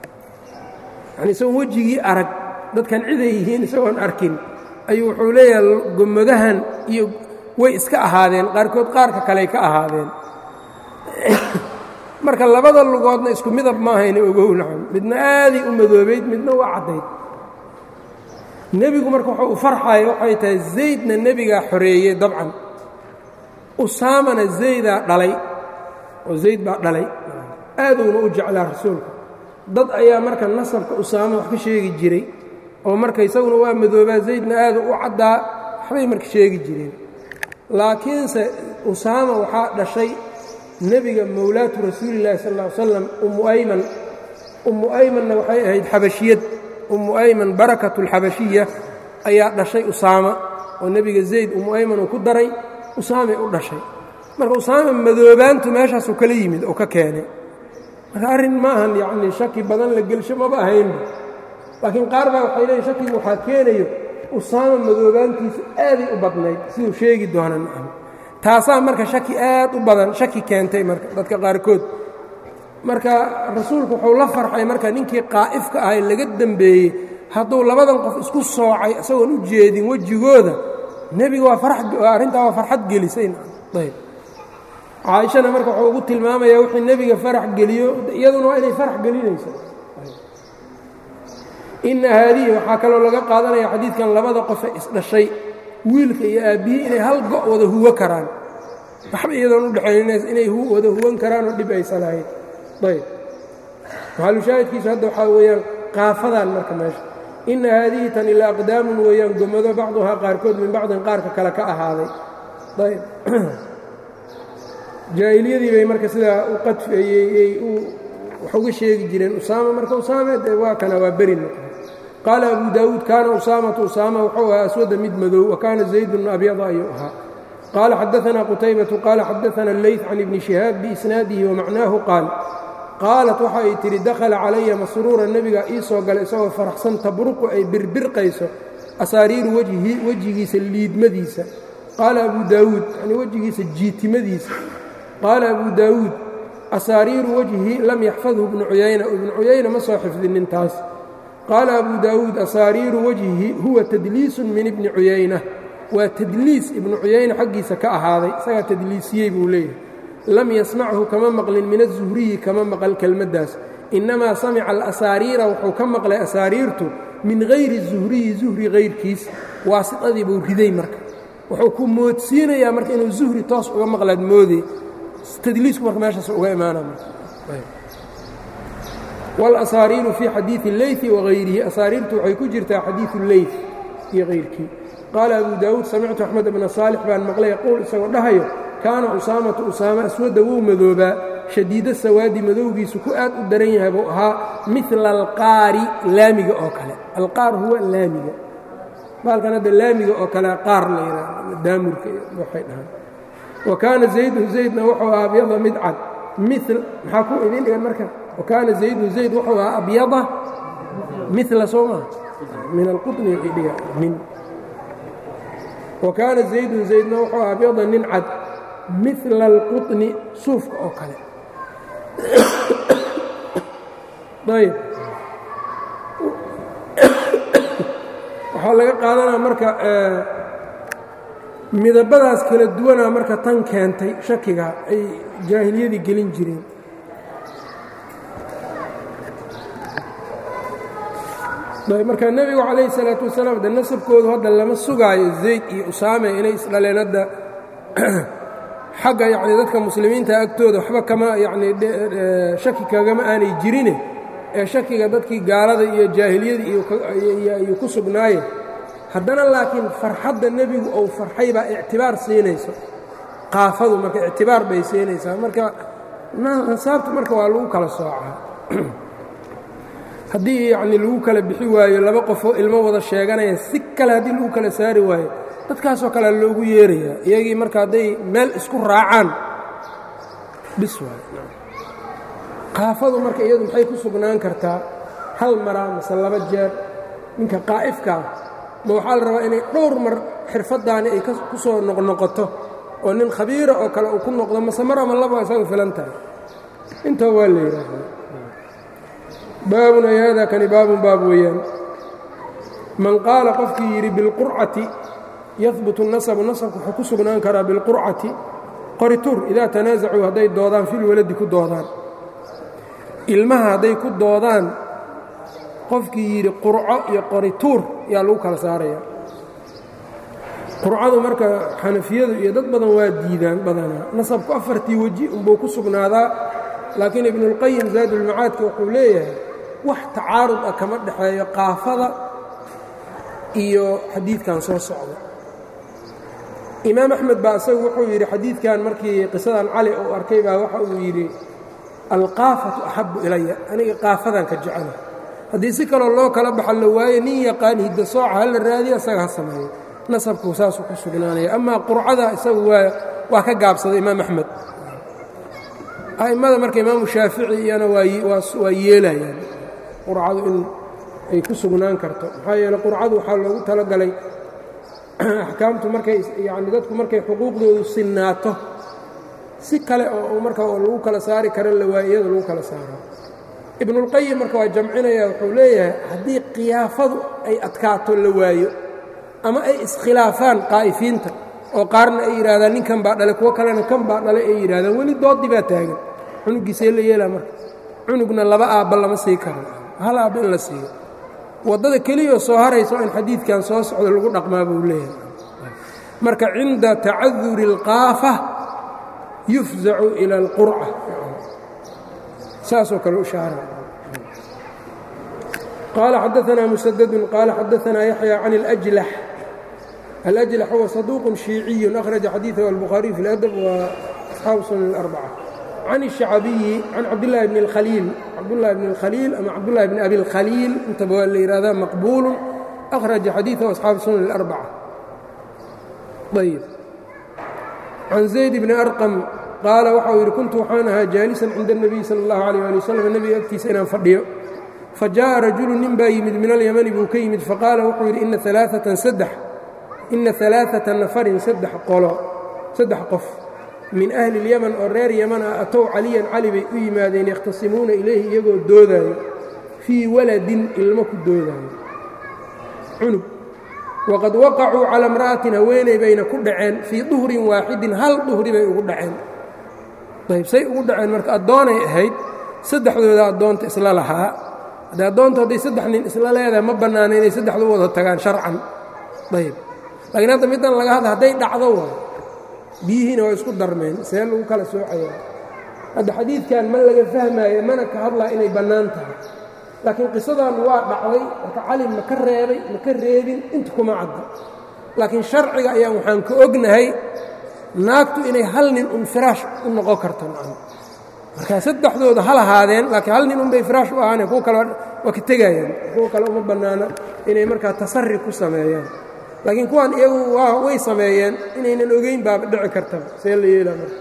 yani isagoon wejigii arag dadkan ciday yihiin isagoon arkin ayuu wuxuu leeyahay gomadahan iyo way iska ahaadeen qaarkood qaarka kaley ka ahaadeen marka labada lugoodna isku midab maahayna ogow nacam midna aaday u madoobayd midna waa caddayd nebigu marka wuxuu u farxaya waxay tahay zaydna nebigaa xoreeyey dabcan usaamana zaydaa dhalay oo zayd baa dhalay aaduuna u jeclaa rasuulka dad ayaa marka nasabka usaama wax ka sheegi jiray oo marka isaguna waa madoobaa zaydna aadu u caddaa waxbay marka sheegi jireen laakiinse usaama waxaa dhashay nebiga mowlaatu rasuulillahi sal ll ly slam ummu ayman ummu aymanna waxay ahayd xabashiyad ummu ayman barakatu alxabashiya ayaa dhashay usaama oo nebiga zayd ummu ayman uu ku daray usaamay u dhashay marka usaama madoobaantu meeshaasuu kala yimid oo ka keenay marka arrin ma ahan yacnii shaki badan la gelsho maba ahaynba laakiin qaar baa waxay leeyiin shakigu waxaa keenayo usaama madoobaantiisu aaday u badnayd siduu sheegi doona nacam taasaa marka shaki aad u badan shaki keentay marka dadka qaarkood marka rasuulku wuxuu la farxay marka ninkii qaa'ifka ahay laga dembeeyey hadduu labadan qof isku soocay isagoon u jeedin wejigooda nebiga waa arrintaa waa farxad gelisay ayb caaishana marka wuxuu ugu tilmaamayaa wixii nebiga farax geliyo iyaduna waa inay farax gelinayso inna haadihi waxaa kaloo laga qaadanaya xadiidkan labada qofe isdhashay wiilka iyo aabbihii inay hal go' wada huwo karaan waxba iyadoon u dhexayns inay wada huwan karaanoo dhib aysan ahayn ayb maxalushaahidkiisu hadda waxaa weeyaan qaafadan marka meesha inna haadihi tan ilaa aqdaamun weeyaan gomado bacduhaa qaarkood min bacdin qaarka kale ka ahaaday ayb jaahiliyadii bay marka sidaa u qadfeeyey wax uga sheegi jireen usaama marka usaame de waa kana waa beri noqday qaala abu daawuud kaana usaamatu usaama wuxuu ahaa aswada mid madow wa kaana zaydun abyada ayuu ahaa qaala xadaanaa qutaybatu qaala xadaana leyt can ibni shihaab biisnaadihi wamacnaahu qaal qaalat waxa ay tidhi dakhala calaya masruura nebiga ii soo galay isagoo faraxsan tabruqu ay birbirqayso asaariiru wejhi wejigiisa liidmadiisa qaala abu daawuud yani wejigiisa jiitimadiisa qaala abu daawuud asaariiru wejhi lam yaxfadhu ibnu cuyayna ibnu cuyayna ma soo xifdinin taas qaala abu daawuud asaariiru wejhi huwa tadliisun min ibni cuyayna waa tadliis ibnu cuyayna xaggiisa ka ahaaday isagaa tadliisiyey buu leeyahay lam yasmachu kama maqlin min azuhriyi kama maqal kelmaddaas innamaa samica alasaariira wuxuu ka maqlay asaariirtu min hayri zuhriyi zuhri hayrkiis waasitadii buu riday marka wuxuu ku moodsiinayaa marka inuu zuhri toos uga maqlaad moodey tadliisku marka meeshaas uga imaana wاlasaariiru fii xadiiثi اleyثi wagayrihi asaariirtu waxay ku jirtaa xadiiثu اleyث iyo hayrkii qaala abu daawuud samictu axmed bna saalix baan maqlay yaquul isagoo dhahayo kaana usaamatu usaama aswadda wuu madoobaa shadiida sawaadi madowgiisu ku aad u daran yahay buu ahaa mila alqaari laamiga oo kale alqaar huwa laamiga baalkan hadda laamiga oo kale qaar la yidhaahdo daamurka waxay dhahaan wa kaana zaydun zaydna wuxuu ahaa abyada mid cad mil maxaa ku idin dhigan marka wa kaana zaydun zayd wuxuu ahaa abyada mila soo maa min alqutni wixii dhiga min wa kaana zaydun zaydna wuxuu ahaa abyada nin cad mila alqutni suufka oo kale ayb waxaa laga qaadanaa marka midabadaas kala duwanaa marka tan keentay shakiga ay jaahiliyadii gelin jireen marka nebigu calayhi salaatu wasalaam de nasabkoodu hadda lama sugaayo zayd iyo usaame inay isdhaleen hadda xagga yacni dadka muslimiinta agtooda waxba kama yacni shaki kagama aanay jirine ee shakiga dadkii gaalada iyo jaahiliyada iyo ku sugnaaye haddana laakiin farxadda nebigu ou farxay baa ictibaar siinayso qaafadu marka ictibaar bay siinaysaa marka nasaabta marka waa lagu kala soocaa haddii yacni lagu kala bixi waayo laba qofoo ilmo wada sheeganaya si kale haddii lagu kala saari waayo dadkaasoo kalea loogu yeerayaa iyagii marka hadday meel isku raacaan bis waayo qaafadu marka iyadu maxay ku sugnaan kartaa hal maraa mase laba jeer ninka qaa'ifkaa ma waxaa la rabaa inay dhowr mar xirfaddaani ay ku soo noqnoqoto oo nin khabiira oo kale uu ku noqdo mase mar ama laba isagu filan tahay intaa waa la yidhaahdaa baabun ay haadaa kani baabun baab weeyaan man qaala qofkii yidhi bilqurcati yahbutu nasabu nasabku wuxuu ku sugnaan karaa bilqurcati qorituur idaa tanaasacuu hadday doodaan filwaladi ku doodaan ilmaha hadday ku doodaan qofkii yidhi qurco iyo qorituur yaa lagu kala saaraya qurcadu marka xanafiyadu iyo dad badan waa diidaan badanaa nasabku afartii weji unbuu ku sugnaadaa laakiin ibnuulqayim zaadulmacaadka wuxuu leeyahay wax tacaarud ah kama dhexeeyo qaafada iyo xadiidkan soo socda imaam axmed baa isagu wuxuu yidhi xadiidkan markii qisadan cali uu arkay baa waxa uu yidhi alqaafatu axabbu ilaya aniga qaafadan ka jecela haddii si kaloo loo kala baxa la waayo nin yaqaan hidda sooca ha la raadiya isaga ha sameeyo nasabku saasuu ku sugnaanaya amaa qurcada isagu waa waa ka gaabsaday imaam axmed a'immada marka imaamu shaafici iyana waa yeelayaan qurcadu in ay ku sugnaan karto maxaa yeele qurcadu waxaa loogu talagalay axkaamtu markay yacni dadku markay xuquuqdoodu sinnaato si kale oo marka lagu kala saari kara la waayo iyada lagu kala saaraa ibnuulqayim marka waa jamcinaya wuxuu leeyahay haddii khiyaafadu ay adkaato la waayo ama ay iskhilaafaan qaa'ifiinta oo qaarna ay yidhahdaan ninkan baa dhalay kuwo kalena kan baa dhalay ay yidhahdaan weli dooddi baa taagan cunugiisee la yeelaa marka cunugna laba aabba lama sii karo hal aabba in la siiyo waddada keliyao soo haraysa oo in xadiidkan soo socdo lagu dhaqmaa buu leeyahay marka cinda tacaduri اlqaafa yufzacu ila اlqurca saasoo kale u shaara qaala xadaanaa musadadun qaala xadaanaa yaxya can اlأjlax alأjlax huwa saduuq shiiciyu akhraja xadiiثahu albukhaariyu fi اladab wa asxaabu sunan اlarbca can الشhacabiyi can cabdالlahi bn اkhaliil cabdالlahi bn اlkhaliil ama cabdالlahi bn abi اlkhaliil intaba waa la yihahdaa maqbuulu akhraja xadiiثahu asxaabu sunan اlarbca ayb can zayd bni arqam qaala waxa uu yidhi kuntu waxaan ahaa jaalisan cinda الnabiy salى اllahu عalيh ali waslm nebiga agtiisa inaan fadhiyo fajaءa rajulu nin baa yimid min alyamani buu ka yimid faqaala wuxuu yidhi ina alaaثatan saddex ina alaaثata nafarin saddex qolo saddex qof min ahli اlyaman oo reer yaman ah atow caliyan cali bay u yimaadeen yakhtasimuuna ilayhi iyagoo doodaayo fii waladin ilmo ku doodaayo cunug waqad waqacuu cala imra'atin haweeney bayna ku dhaceen fii duhrin waaxidin hal duhri bay ugu dhaceen ayb say ugu dhaceen marka addoonay ahayd saddexdooda addoonta isla lahaa haddee addoonta hadday saddex nin isla leedahay ma bannaana inay saddexdu wada tagaan sharcan ayb laakiin hadda middan laga hadla hadday dhacdo waay biyihiina waa isku darmeen see lagu kala soocaya hadda xadiidkan ma laga fahmaayo mana ka hadlaa inay bannaan tahay laakiin qisadan waa dhacday marka cali ma ka reebay ma ka reebin inta kuma cadda laakiin sharciga ayaan waxaan ka ognahay naagtu inay hal nin un firaash u noqon karto nacam markaa saddexdooda ha lahaadeen laakiin hal nin un bay firaash u ahaaneen kuwa kale waa ka tegayaan kuwa kale uma bannaana inay markaa tasarri ku sameeyaan laakiin kuwan iyagu waa way sameeyeen inaynan ogeyn baaba dhici kartaba see la yeelaa marka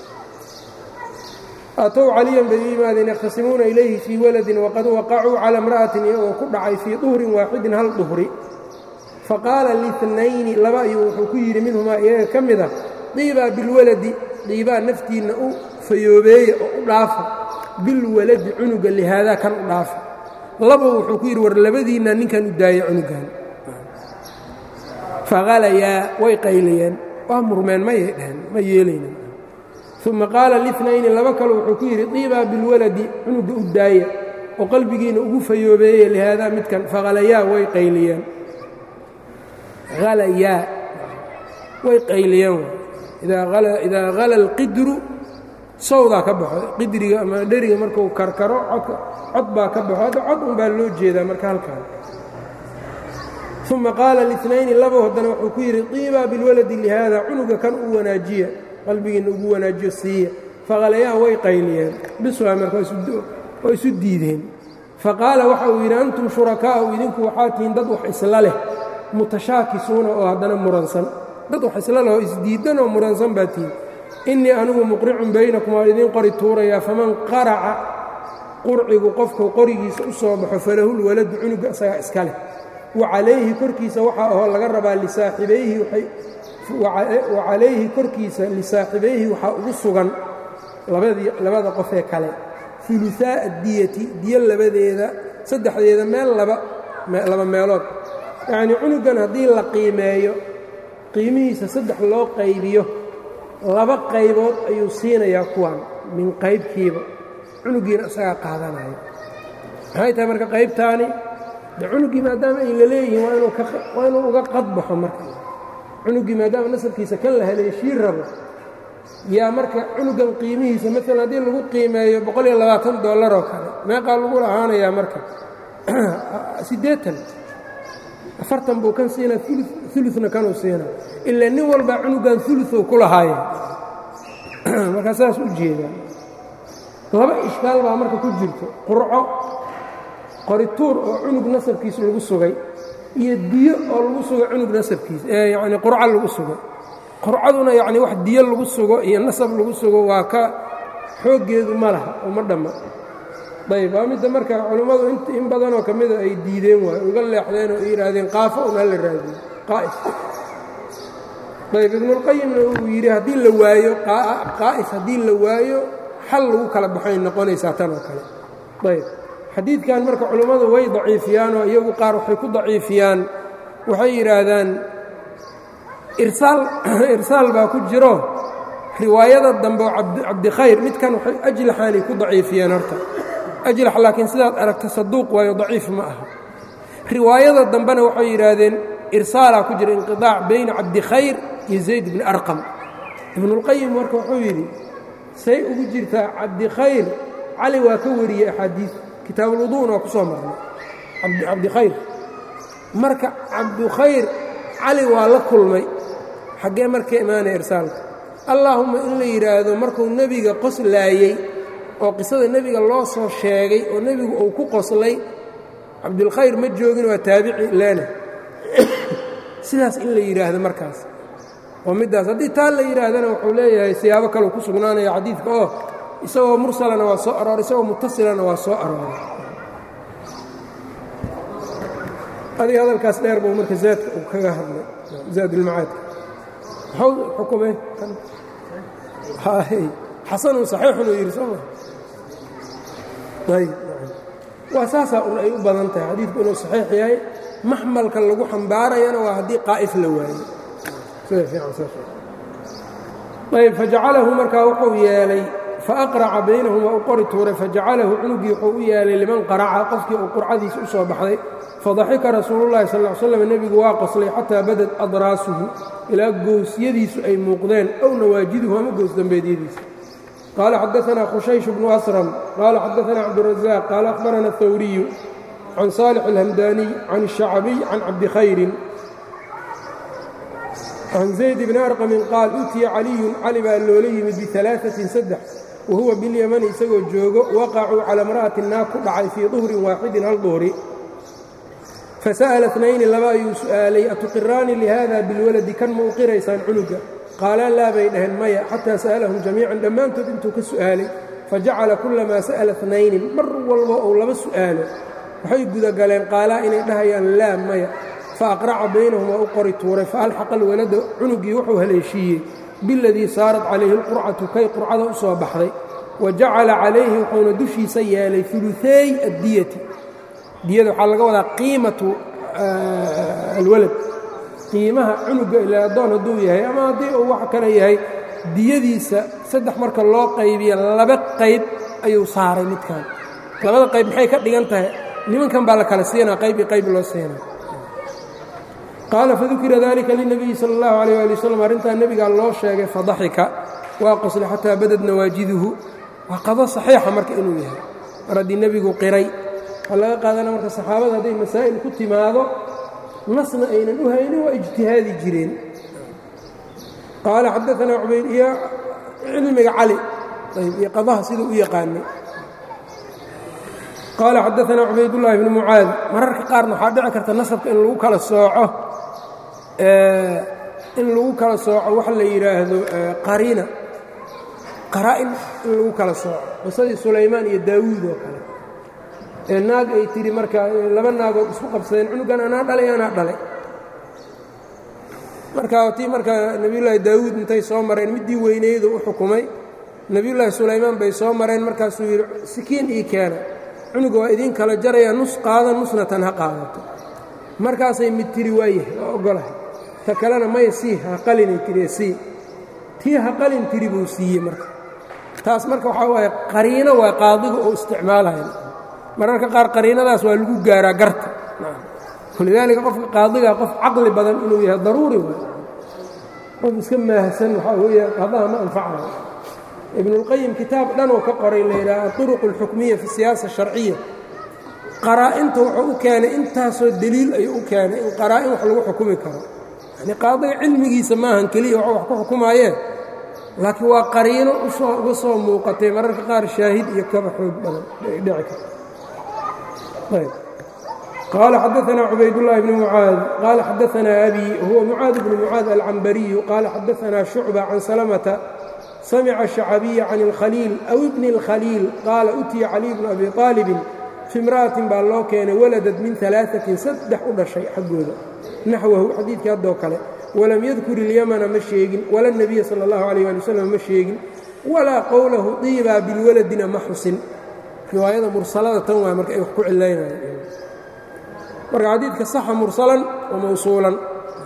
aatow caliyan bay u yimaadeen yakhtasimuuna ilayhi fii waladin waqad waqacuu cala imra'atin iyagoo ku dhacay fii duhrin waaxidin hal duhri faqaala lihnayni laba ayuu wuxuu ku yidhi minhumaa iyaga ka mid a diibaa bilwaladi diibaa naftiinna u fayoobeeya oo u dhaafa bilwaladi cunuga lihaadaa kan u dhaafa laba wuxuu ku yidhi war labadiinna ninkan u daaya cunugan fahalayaa way qaylayeen waa murmeen mayay dheheen ma yeelayna uma qaala linayni laba kale wuxuu ku yidhi diibaa bilwaladi cunuga u daaya oo qalbigiina ugu fayoobeeye lihaadaa midkan fahalayaa way qayliyeen halayaa way qayliyeen idaa hala alqidru sawdaa ka baxo qidriga ama dheriga markuu karkaro cod baa ka baxo hadda cod un baa loo jeedaa marka halkaan uma qaala linayni laba haddana wuxuu ku yidhi diibaa bilwaladi lihaada cunuga kan u wanaajiya qalbigiina ugu wanaajiyo siiya faqalayaa way qayliyeen biswaa marka waa isu diideen faqaala waxa uu yidhi antum shurakaa'u idinku waxaa tihiin dad wax isla leh mutashaakisuuna oo haddana muransan dad wax isla leh oo isdiidan oo muransan baa tihiin innii anigu muqricun baynakum waa idiin qori tuurayaa faman qaraca qurcigu qofku qorigiisa u soo baxo falahul waladu cunuga isagaa iska leh wa calayhi korkiisa waxaa ahoo laga rabaa lisaaxibayhi wa calayhi korkiisa lisaaxibayhi waxaa ugu sugan labada qofee kale uluaa addiyati diyo labadeeda saddexdeeda meel laba meelood yacnii cunugan haddii la qiimeeyo qiimihiisa saddex loo qaybiyo laba qaybood ayuu siinayaa kuwan min qaybkiiba cunugiina isagaa qaadanaya maxay tahay marka qaybtaani de cunugii maadaama ay la leeyihiin waa inuu uga qadbaxo marka cunugii maadaama nasabkiisa kan la haleeshii rabo yaa marka cunugan qiimihiisa maalan haddii lagu qiimeeyo boqol iyo labaatan dollar oo kale meeqaa lagu lahaanayaa marka siddeetan afartan buu kan siinaa uluna kanuu siinaa ilaa nin walbaa cunugan uluow ku lahaaya markaa saas u jeedaa laba ishkaal baa marka ku jirto qurco qorituur oo cunug nasabkiisa lagu sugay iyo diyo oo lagu sugo cunug nasabkiisa ee yacni qurco lagu sugo qurcaduna yacni wax diyo lagu sugo iyo nasab lagu sugo waa ka xooggeedu ma laha oo ma dhamma ayb waa midda marka culummadu in badanoo ka mida ay diideen waay uga leexdeen oo ay yidhaahdeen qaafo un hala raadiyo qaa'is ayb ibnulqayimna uu yidhi haddii la waayo qaa'is haddii la waayo xal lagu kala baxay noqonaysaa tan oo kale ayb xadiidkan marka culummadu way daciifiyaan oo iyagu qaar waxay ku daciifiyaan waxay yidhaahdaan irsaal baa ku jiro riwaayada dambe oo cabdikhayr midkan waxay ajlaxaanay ku daciifiyeen horta ajlax laakiin sidaad aragta saduuq waayo daciif ma aha riwaayada dambena waxay yidhaahdeen irsaalaa ku jira inqiطaac bayna cabdikhayr iyo zayd bni arqam ibnulqayim marka wuxuu yidhi say ugu jirtaa cabdikhayr cali waa ka wariyey axaadiid kitaabulwudu'na waa ku soo marnay cabdikhayr marka cabdikhayr cali waa la kulmay xaggee marka imaanaya irsaalka allaahumma in la yidhaahdo markuu nebiga qoslaayey oo qisada nebiga loo soo sheegay oo nebigu uu ku qoslay cabdulkhayr ma joogin waa taabici leena sidaas in la yidhaahdo markaas oo middaas haddii taa la yidhaahdana wuxuu leeyahay siyaabo kaleu ku sugnaanaya xadiidka oo isagoo mursalana waa soo arooray isagoo mutasilana waa soo arooray adiga hadalkaas dheer buu marka zaadka uu kaga hadlay zaadulmacaadka muxuu xukumay xasanun saxiixun uu yidhi sooma ayb waa saasaa un ay u badan tahay xadiidku inuu saxiix yahay maxmalka lagu xambaarayana waa haddii qaa'if la waayo sida fiican saas ayb fajacalahu markaa wuxuu yeelay faaqraca baynahum waa u qori tuuray fajacalahu cunugii wuxuu u yeelay liman qaraca qofkii uu qurcadiisa u soo baxday fadaxika rasuulu llahi sal l slam nebigu waa qoslay xataa badad adraasuhu ilaa goosyadiisu ay muuqdeen ow nawaajiduhu ama goos dambeedyadiisa qaala xadaanaa khushaysh bnu asram qaala xadaanaa cabdurazaq qaala akhbarana athawriyu can saalix alhamdaaniy can الshacbiy can cabdikhayrin can zayd bni arqamin qaal utiya caliyun cali baa loola yimid bialaaثatin saddex wa huwa bilyamani isagoo joogo waqacuu cala imra'ati naag ku dhacay fii duhrin waaxidin hal duhri fasa'ala nayni laba ayuu su'aalay atuqiraani lihada bilwaladi kan ma u qiraysaan cunuga qaalaan laa bay dhaheen maya xataa sa'alahum jamiican dhammaantood intuu ka su'aalay fajacala kulamaa sa'ala nayni mar walba ou laba su'aalo waxay gudagaleen qaalaa inay dhahayaan laa maya faaqraca baynahum waa u qori tuuray faalxaqa alwalada cunugii wuxuu haleeshiiyey biladii saarat calayhi alqurcatu kay qurcada u soo baxday wa jacala calayhi wuxuuna dushiisa yeelay ulueey addiyati diyada waxaa laga wadaa qiimatu alwalad qiimaha cunuga ila addoon hadduu yahay ama haddii uu wax kale yahay diyadiisa saddex marka loo qaybiya laba qayb ayuu saaray midkan labada qayb maxay ka dhigan tahay nimankan baa la kala siinaa qayb iyo qayb loo siinaa qaala fadukira dalika linabiyi sala اllahu alayh ali wasalam arrintaa nebigaa loo sheegay fadaxika waa qosle xataa badad nawaajiduhu waa qado saxiixa marka inuu yahay mar haddii nebigu qiray waxaa laga qaadana marka saxaabada hadday masaa'il ku timaado nasna aynan u haynin waa ijtihaadi jireen qaala xadaanaa cubayd iyo cilmiga cali iyo qadaha siduu u yaqaanay qaala xadaanaa cubaydullaahi bni mucaad mararka qaarna waxaa dhici karta nasabka in lagu kala sooco in lagu kala sooco waxa la yidhaahdo qariina qaraa-in in lagu kala sooco qisadii sulaymaan iyo daawuud oo kale ee naag ay tidhi marka laba naagood isku qabsadeen cunugan anaa dhalay anaa dhalay marka tii marka nebiyullaahi daawuud intay soo mareen middii weyneydu u xukumay nebiyullaahi sulaymaan bay soo mareen markaasuu yidhi sikiin ii keena cunuga waa idiin kala jaraya nus qaada nusna tan ha qaadato markaasay mid tiri waayahay waa oggolahay ta kalena maya sii ha qalinay tiri sii tii ha qalin tiri buu siiyey marka taas marka waxaa waaye qariino waa qaadiga oo isticmaalaya mararka qaar qariinadaas waa lagu gaaraa garta walidaalika qofka qaadiga qof caqli badan inuu yahay daruuri waay qof iska maahsan waxaa weeya qadaha ma anfacayo ibnulqayim kitaab dhanoo ka qoray la yidhaha aطuruq اlxukmiya fi siyaasa sharciya qaraa-inta wuxuu u keenay intaasoo deliil ayuu u keenay in qaraa-in wax lagu xukumi karo yani qaadiga cilmigiisa maahan keliya wax wax ku xukumaayeen laakiin waa qariino uga soo muuqatay mararka qaar shaahid iyo kaba xoog badan ay dhici karto qaala xadaanaa cubaydullaahi bni mucaad qaala xadaanaa abi huwa mucaad bnu mucaad alcambariyu qaala xadaanaa shucba can salamata samica shacabiya can اlkhaliil aw ibni اlkhaliil qaala utiya caliy bnu abi aalibin fi imra'atin baa loo keenay waladad min alaaثatin saddex u dhashay xaggooda naxwahu xadiidkii haddoo kale walam yadkur ilyamana ma sheegin wala nebiya sala اllahu alayh ali wasalam ma sheegin walaa qowlahu diibaa bilwaladina ma xusin riwaayada mursalada tan waay marka ay wax ku cilaynayaan marka xadiidka saxa mursalan wa mawsuulan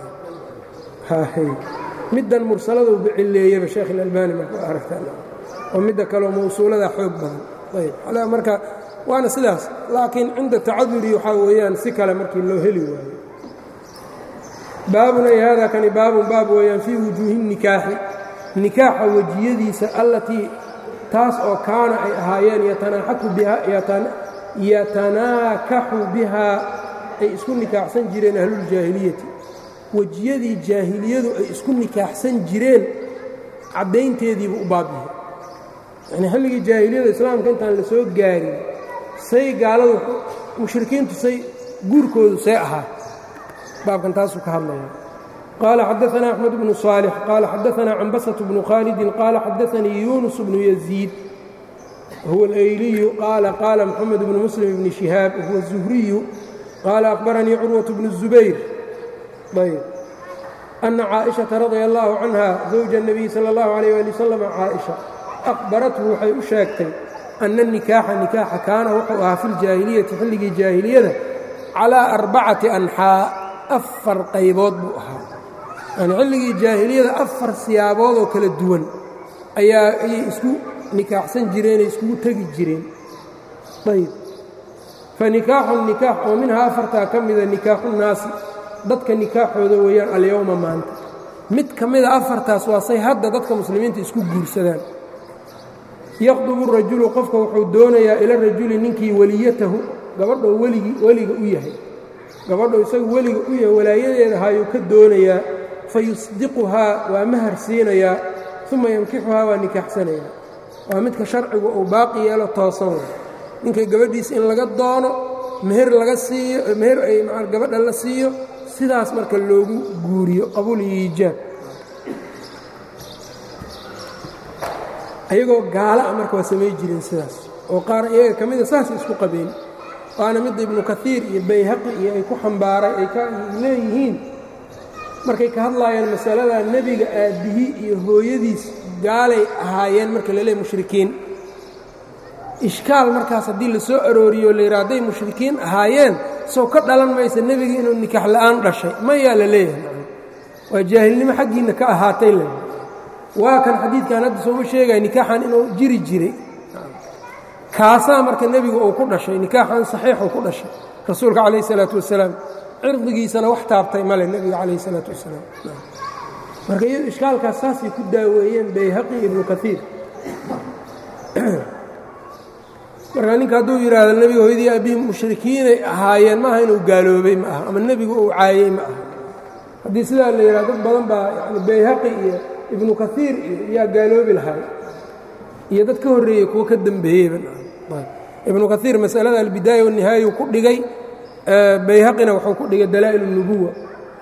middan mursalada uba cileeyaba sheekh ilalbani marka aragtaan oo midda kaleo mawsuulada xoog badan ayb marka waana sidaas laakiin cinda tacaduri waxaa weeyaan si kale markii loo heli waayo baabun ay hada kani baabun baab weeyaan fii wujuuhi nikaaxi nikaaxa wejiyadiisa allatii taas oo kaana ay ahaayeen yatanaakaxu bihaa ay isku nikaaxsan jireen ahluljaahiliyati wejiyadii jaahiliyadu ay isku nikaaxsan jireen caddaynteediibu u baabyahay yani xilligii jaahiliyada islaamka intaan la soo gaarin say gaaladu mushrikiintu say guurkoodu see ahaa baabkan taasuu ka hadlaya qaala xadaanaa axmed bnu صaalix qaala xadaanaa cambasatu bnu khaalidin qaala xadaanii yuunus bnu yaziid huwa alayliyu qaala qaala moxamed bnu muslim bni shihaab huwa الzuhriyu qaala akhbaranii curwaة bnu الzubayr ayb ana caaئiشhaةa radia اllahu canha zawja الnabiy salى اllahu عalيh ali wasalam caaئiشha akhbarathu waxay u sheegtay ana الnikaaxa nikaaxa kaana wuxuu ahaa fi ljaahiliyati xilligii jaahiliyada calىa arbacati anxaa afar qaybood buu ahaa yani xilligii jaahiliyada afar siyaabood oo kala duwan ayaa ayay isku nikaaxsan jireenay iskugu tegi jireen ayb fanikaaxu nikaax oo minhaa afartaa ka mida nikaaxu naasi dadka nikaaxooda weeyaan alyowma maanta mid ka mida afartaas waa say hadda dadka muslimiinta isku guursadaan yaqdubu rajulu qofka wuxuu doonayaa ila rajuli ninkii weliyatahu gabadhoo weligii weliga u yahay gabadhoo isagu weliga u yahay walaayadeeda hayuu ka doonayaa fayusdiquhaa waa mahar siinayaa uma yankixuhaa waa nikaaxsanayaa waa midka sharcigu uu baaqi yeelo toosan way ninka gabadhiisa in laga doono meher laga siiyo meher ay gabadha la siiyo sidaas marka loogu guuriyo qabuul iyo iijaab ayagoo gaala a marka waa samay jireen sidaas oo qaar iyaga ka mida saasay isku qabeen waana midda ibnu kaiir iyo bayhaqi iyo ay ku xambaaray ay ka leeyihiin markay ka hadlaayeen masalada nebiga aabbihii iyo hooyadiis gaalay ahaayeen marka la leey mushrikiin ishkaal markaas haddii la soo arooriyo la yidhaa hadday mushrikiin ahaayeen sow ka dhalan maysa nebiga inuu nikaax la'aan dhashay mayaa la leeyahay waa jaahilnimo xaggiinna ka ahaatay le waa kan xadiidkan hadda sooma sheegaya nikaaxan inuu jiri jiray kaasaa marka nebigu uu ku dhashay nikaaxan saxiixuu ku dhashay rasuulka calayh isalaatu wasalaam cirdigiisana wax taabtay male nebiga calayh isalaatu wasalaam marka iyado ishkaalkaas saasay ku daaweeyeen bayhaqi ibnu kaiir marka ninka hadduu yidhaahdo nebiga hooyadii aabbihi mushrikiinay ahaayeen maaha inuu gaaloobay ma aha ama nebigu uu caayey ma aha haddii sidaa la yidhahdo dad badan baa yani bayhaqi iyo ibnu kaiir iyo yaa gaaloobi lahay iyo dad ka horreeyey kuwo ka dembeeyeyba ibnu kaiir masalada albidaaya wanihaayau ku dhigay bayhaqina wuxuu ku dhigay dalaa'il اnubuwa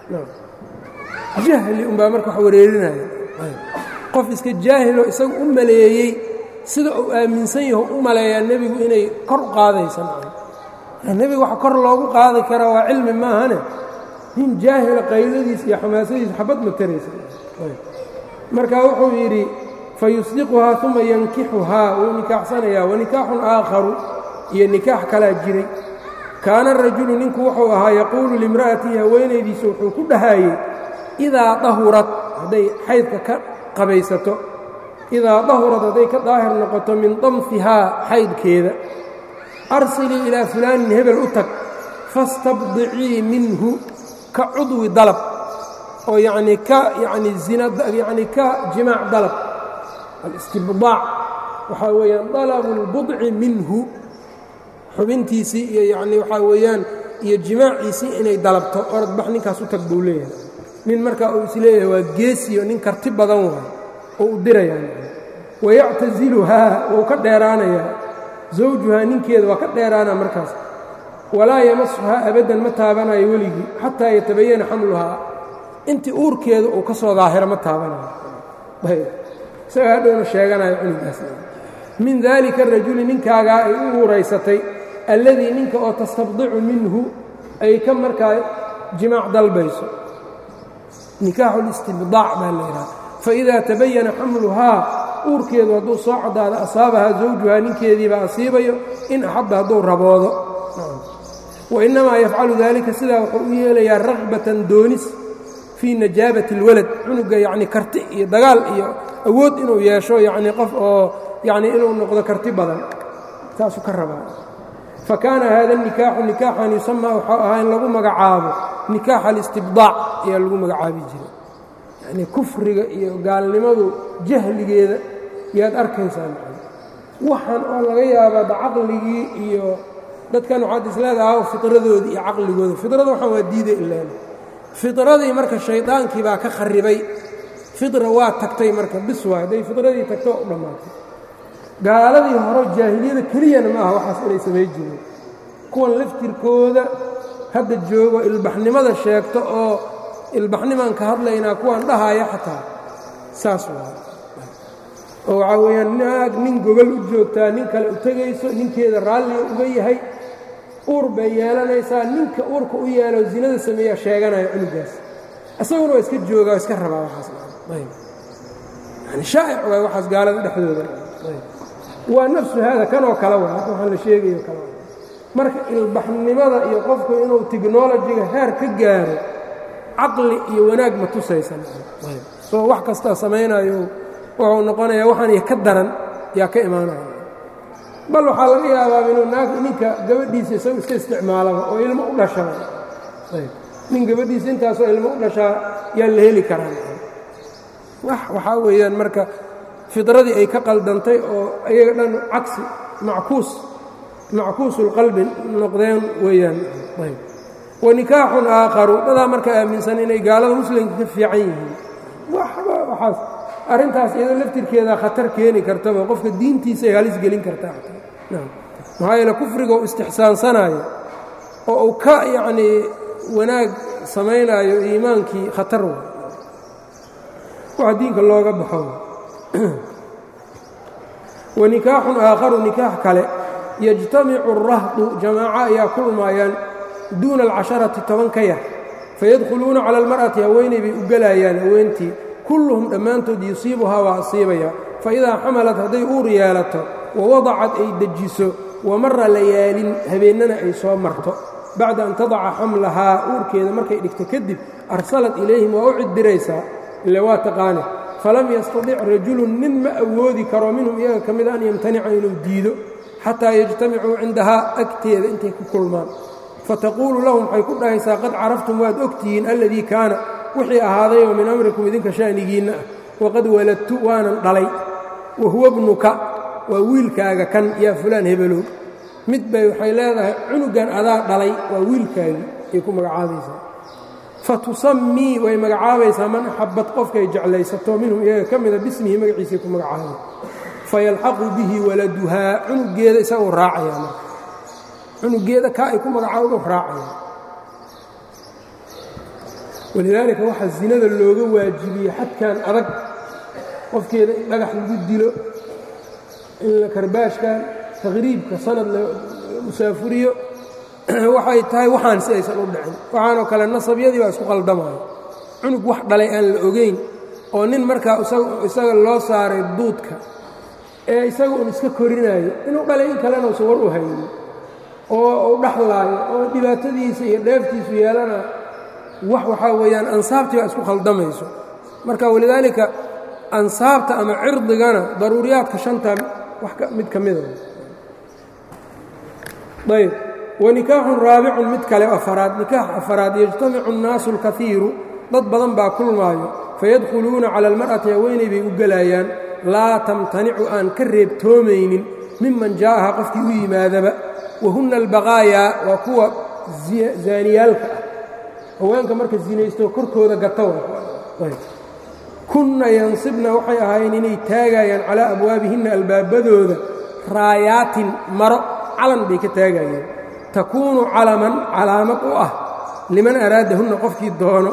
jahli unbaa marka wax wareerinaya qof iska jaahilo isagu u maleeyey sida uu aaminsan yaho u maleeyaa nebigu inay kor u qaadaysa nebiga waxa kor loogu qaadi karaa waa cilmi maahane nin jaahila qaydadiis iyo xamaasadiis xabad ma taraysa marka wuxuu yidhi fayusdiquhaa uma yankixuhaa wuu nikaaxsanayaa wanikaaxun aakharu iyo nikaax kalaa jiray kaana rajulu ninku wuxuu ahaa yaquulu limra'atihi haweenaydiisa wuxuu ku dhahaayey idaa dahurad hadday xaydka ka qabaysato idaa dahurad hadday ka daahir noqoto min damfihaa xaydkeeda arsilii ilaa fulaanin hebel u tag fastabdicii minhu ka cudwi dalab oo yacnii ka yacnii zina yacnii ka jimaac dalab alistibdaac waxaa weeyaan dalabu اlbudci minhu xubintiisii iyo yacnii waxaa weeyaan iyo jimaaciisii inay dalabto orodbax ninkaas u tag buu leeyahay nin markaa uu is leeyahay waa geesiyo nin karti badan waay oo u dirayaan wayactasiluhaa wuu ka dheeraanayaa zawjuhaa ninkeeda waa ka dheeraana markaas walaa yamasuhaa abaddan ma taabanayo weligii xataa yatabayana xamluhaa intii uurkeeda uu ka soo daahiro ma taabanayo isaga hadhowna sheeganayo cunugaas min daalika arajuli ninkaagaa ay u uuraysatay alladii ninka oo tastabdicu minhu ay ka markaa jimaac dalbayso nikaaxu listibdaac baa la yidhaha faidaa tabayana xamluhaa uurkeedu hadduu soo caddaado asaabahaa zawjuhaa ninkeediibaa asiibayo in axabba hadduu raboodo wainnamaa yafcalu daalika sidaa wuxuu u yeelayaa ragbatan doonis fii najaabati اlwalad cunuga yacni karti iyo dagaal iyo awood inuu yeesho yacnii qof oo yacnii inuu noqdo karti badan saasuu ka rabaa fa kaana hada nikaaxu nikaaxan yusamaa waxau ahaa in lagu magacaabo nikaax alistibdaac ayaa lagu magacaabi jiray yacnii kufriga iyo gaalnimadu jahligeeda yaad arkaysaa waxaan oo laga yaabaa da caqligii iyo dadkan waxaad isleedaha fidradoodii iyo caqligooda fidrada waxaan waa diiday ilaan fidradii marka shaydaankii baa ka kharibay fidra waa tagtay marka bis waa hadday fidradii tagto waa u dhammaatay gaaladii hore jaahiliyada keliyana ma aha waxaas inay samay jireen kuwan laftirkooda hadda joogo ilbaxnimada sheegto oo ilbaxnimaan ka hadlaynaa kuwan dhahaya xataa saas waa oo waxaa weeyaan naag nin gogol u joogtaa nin kale u tegayso ninkeeda raalliga uga yahay uur bay yeelanaysaa ninka uurka u yeelo zinada sameeyaa sheeganaya cunugaas isaguna waa iska joogaa waa iska rabaa waxaasni shaa'ic waay waxaas gaalada dhexdooda waa nafsu haada kanoo kale wa waxaan la sheegayo kale marka ilbaxnimada iyo qofku inuu technolojiga heer ka gaaro caqli iyo wanaag ma tusaysan soo wax kastaa samaynayo wuxuu noqonayaa waxaan iyo ka daran yaa ka imaanaya bal waxaa laga yaabaa inuu naag ninka gabadhiisa isagu iska isticmaalaba oo ilmo u dhashaa nin gabadhiisa intaasoo ilmo u dhashaa yaa la heli karaa wax waxaa weeyaan marka fidradii ay ka qaldantay oo ayaga dhan cagsi mackuus mackuusulqalbi noqdeen weeyaan wa nikaaxun aakharu dadaa marka aaminsan inay gaalada muslimka ka fiican yihiin waxaas arrintaas iyadoo laftirkeeda khatar keeni kartaba qofka diintiisaay halis gelin kartaa maxaa yeele kufriga u istixsaansanaayo oo uu ka yacnii wanaag samaynaayo iimaankii khatar wa waxa diinka looga baxo wa nikaaxun aakharu nikaax kale yajtamicu arahdu jamaaco ayaa kulmaayaan duuna alcasharati toban ka yar fayadkhuluuna cala almar'ati haweenay bay u gelayaan haweentii kulluhum dhammaantood yusiibuhaa waa asiibaya faidaa xamalat hadday uur yeelato wawadacad ay dejiso wamara layaalin habeennana ay soo marto bacda an tadaca xamlahaa uurkeeda markay dhigto kadib arsalat ilayhim waa u ciddiraysaa ile waa taqaane falam yastadic rajulun nin ma awoodi karo minhum iyaga ka mida an yamtanica inuu diido xataa yajtamicuu cindahaa agteeda intay ku kulmaan fataquulu lahum waxay ku dhahaysaa qad caraftum waad ogtihiin alladii kaana wixii ahaadayoo min amrikum idinka sha'nigiinna ah waqad waladtu waanan dhalay wa huwa bnuka waa wiilkaaga kan yaa fulaan hebelow mid bay waxay leedahay cunugan adaa dhalay waa wiilkaagii ay ku magacaabaysaa fa tusammii way magacaabaysaa man axabad qofkay jeclaysato minhum iyaga ka mida bismihi magaciisay ku magacaabay fayalxaqu bihi waladuhaa cunugeeda isagoo raacaya marka cunugeeda kaa ay ku magacaawdo raacaya walidaalika waxaa zinada looga waajibiyey xadkan adag qofkeeda in dhagax lagu dilo in la karbaashkan taqriibka sanad la musaafuriyo waxay tahay waxaan si aysan u dhicin waxaanoo kale nasabyadii baa isku qaldamaya cunug wax dhalay aan la ogayn oo nin markaa isaga loo saaray duudka ee isaga un iska korinaayo inuu dhalay in kalena usan war u haynin oo uu dhaxlaayo oo dhibaatadiisa iyo dheeftiisu yeelana wax waxaa weeyaan ansaabtii baa isku khaldamayso marka walidaalika ansaabta ama cirdigana daruuriyaadka shanta wax mid ka mida ayb wanikaaxun raabicun mid kale afaraad nikaax afaraad yajtamicu الnaasu اlkaiiru dad badan baa kulmaayo fayadkhuluuna cala almar'ati haweenay bay u gelayaan laa tamtanicu aan ka reebtoomaynin miman jaa'aha qofkii u yimaadaba wahunna albaqaayaa waa kuwa zaaniyaalka ah haweenka marka zinaysto korkooda gata kunna yansibna waxay ahaayeen inay taagayaan calaa abwaabihinna albaabadooda raayaatin maro calan bay ka taagayeen takuunu calaman calaamad u ah liman araadahunna qofkii doono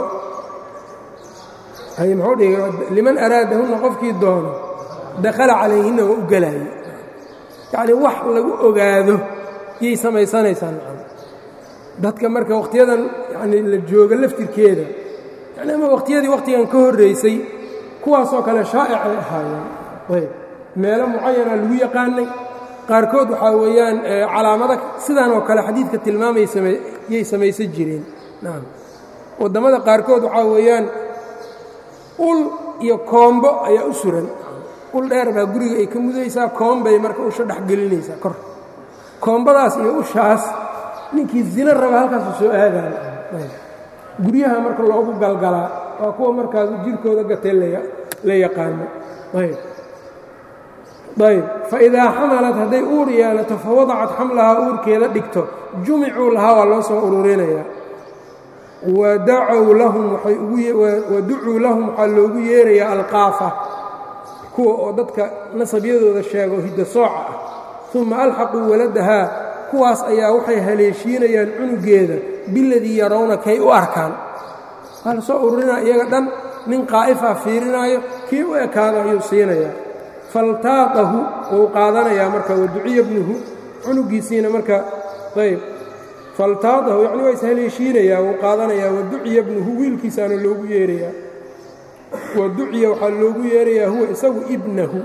liman araadahunna qofkii doono dakhala calayhinna waa u gelaaye yacnii wax lagu ogaado yay samaysanaysaa nacam dadka marka wakhtiyadan yani la jooga laftirkeeda yani ama wakhtiyadii wakhtigan ka horraysay kuwaasoo kale shaa'icay ahaayeen ayb meelo mucayana lagu yaqaanay qaarkood waxaa weeyaan calaamada sidan oo kale xadiidka tilmaamay yay samaysan jireen nacam waddamada qaarkood waxaa weeyaan ul iyo koombo ayaa u suran ul dheer baa guriga ay ka mudaysaa koombay marka usha dhexgelinaysaa kor koombadaas iyo ushaas ninkii zino raba halkaasu soo aadaan guryaha marka loogu galgalaa waa kuwa markaas jirkooda gatay la yaqaano ayb ayb faidaa xamalat hadday uur yeelato fawadacat xamlahaa uurkeeda dhigto jumicuu lahaa waa loo soo ururinayaa wadacow lahum waducuu lahum waxaa loogu yeerayaa alqaafa kuwa oo dadka nasabyadooda sheego hidda sooca ah uma alxaquu waladahaa kuwaas ayaa waxay haleeshiinayaan cunugeeda biladii yarawna kay u arkaan waa la soo ururinaa iyaga dhan nin qaa'ifaa fiirinaayo kii u ekaado ayuu siinayaa faltaaqahu wuu qaadanayaa marka waduciya bnuhu cunugiisiina marka ayb faltaaqahu yacni waa ishaleeshiinayaa wuu qaadanayaa waduciya bnuhu wiilkiisaana loogu yeerayaa waduciya waxaa loogu yeerayaa huwa isagu ibnahu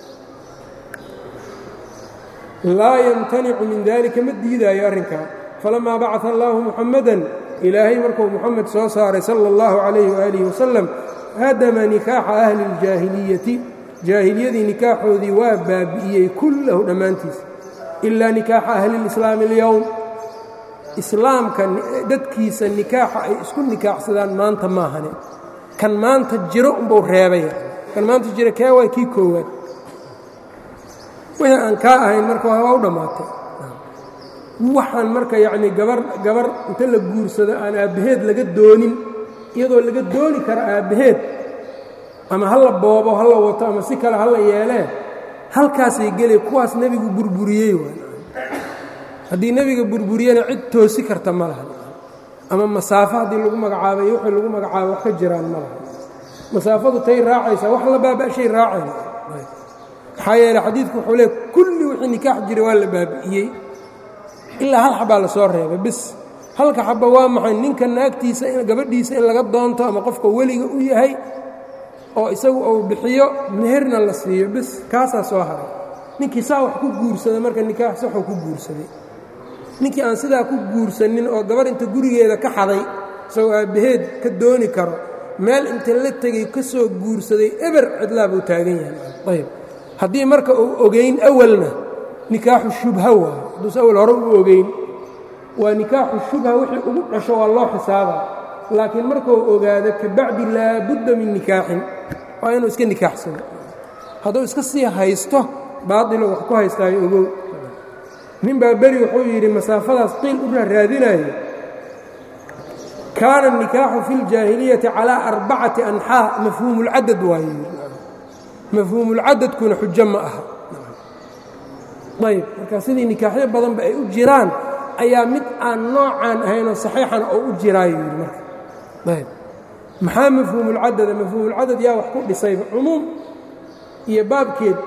laa yamtanicu min dalika ma diidaayo arrinkaa falamaa bacaa allaahu muxammadan ilaahay markuu muxamed soo saaray sala اllahu calayhi waaalih wasalam hadama nikaaxa ahli اljaahiliyati jaahiliyadii nikaaxoodii waa baabi'iyey kullahu dhammaantiis ilaa nikaaxa ahli اlislaami اlyowm islaamka dadkiisa nikaaxa ay isku nikaaxsadaan maanta maahane kan maanta jiro unbuu reebaya kan maanta jiro kee waa kii koowaad wixii aan kaa ahayn marka waa u dhammaatay waxaan marka yacnii gabar gabar inta la guursado aan aabbaheed laga doonin iyadoo laga dooni karo aabbaheed ama ha la boobo ha la wato ama si kale ha la yeelee halkaasay gelay kuwaas nebigu burburiyey haddii nebiga burburiyena cid toosi karta ma laha ama masaafo haddii lagu magacaabay wixii lagu magacaabo wax ka jiraan ma laha masaafadu tay raacaysaa wax la baaba'shay raacayna maxaa yeele xadiidku wuxuu leey kulli wixii nikaax jiray waa la baabi'iyey ilaa hal xabaa la soo reebay bis halka xaba waa maxay ninka naagtiisa gabadhiisa in laga doonto ama qofka weliga u yahay oo isagu uu bixiyo meherna la siiyo bis kaasaa soo haray ninkii saa wax ku guursaday marka nikaax saxuu ku guursaday ninkii aan sidaa ku guursanin oo gabar inta gurigeeda ka xaday isagoo aabbaheed ka dooni karo meel inta la tegay ka soo guursaday eber cidlaa buu taagan yahay ayb haddii marka uu ogayn awalna nikaaxu shubha waayo hadduuse awal hore u ogayn waa nikaaxu shubha wixii ugu dhasho waa loo xisaabaa laakiin markuu ogaado kabacdi laabudda min nikaaxin waa inuu iska nikaaxsano hadduu iska sii haysto baadilo wax ku haystaayo ogow nin baa beri wuxuu yidhi masaafadaas qiil u raaraadinayo kaana الnikaaxu fi اljaahiliyati calىa arbacati anxaa mafhuumulcadad waaye mafhuumulcadadkuna xujo ma aha ayb marka sidii nikaaxyo badanba ay u jiraan ayaa mid aan noocaan ahaynoo saxiixan oo u jiraayo yidhi marka ayb maxaa mafhuumulcadada mafhuumulcadad yaa wax ku dhisayba cumuum iyo baabkeed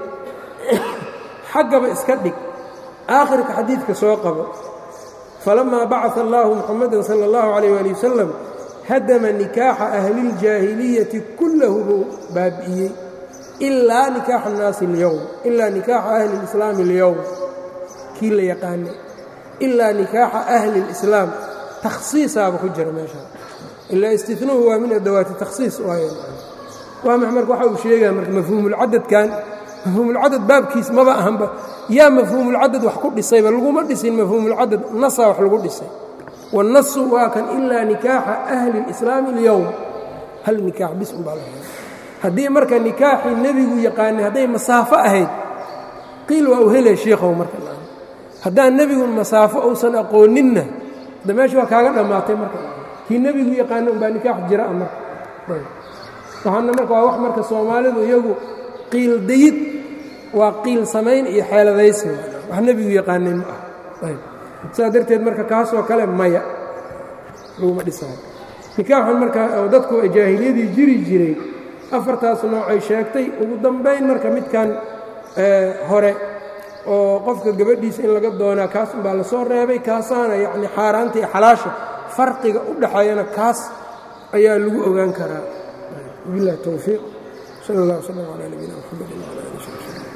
xaggaba iska dhig aakhirka xadiidka soo qabo falamaa bacaa allaahu muxamadan sala اllahu calayh ali wasalam hadama nikaaxa ahliiljaahiliyati kullahu buu baabi'iyey ilaa nikaaxa annaasi اlyowm ilaa nikaaxa ahli اlislaami اlyowm kii la yaqaanay ilaa nikaaxa ahli اlislaam takhsiisaaba ku jira meeshaa ilaa istinuhu waa min adawaati takhsiis waay waa max marka waxa uu sheegaya marka mafhuumulcadadkan mafhuumulcadad baabkiis maba ahanba yaa mafhuumulcadad wax ku dhisayba laguma dhisin mafhuumulcadad nasaa wax lagu dhisay wاnasu waa kan ilaa nikaaxa ahli اlislaami اlyowm hal nikaax bis un baa la haddii marka nikaaxii nebigu yaqaanay hadday masaafo ahayd qiil waa u hele shiikhow marka haddaan nebigu masaafo uusan aqooninna da meesha waa kaaga dhammaatay marka kii nebigu yaqaana umbaa nikaax jira a marka waxaana marka waa wax marka soomaalidu iyagu qiil dayid waa qiil samayn iyo xeeladaysi wax nebigu yaqaanay ma ah sidaa darteed marka kaasoo kale maya laguma dhisaayo nikaaxan marka dadku jaahiliyadii jiri jiray afartaas noocay sheegtay ugu dambayn marka midkan hore oo qofka gabadhiisa in laga doonaa kaas umbaa la soo reebay kaasaana yacni xaaraanta iyo xalaasha farqiga u dhaxeeyana kaas ayaa lagu ogaan karaa wabillahi towfiiq sal allah wslam calaa nabiyina mxamedi wcala ali sb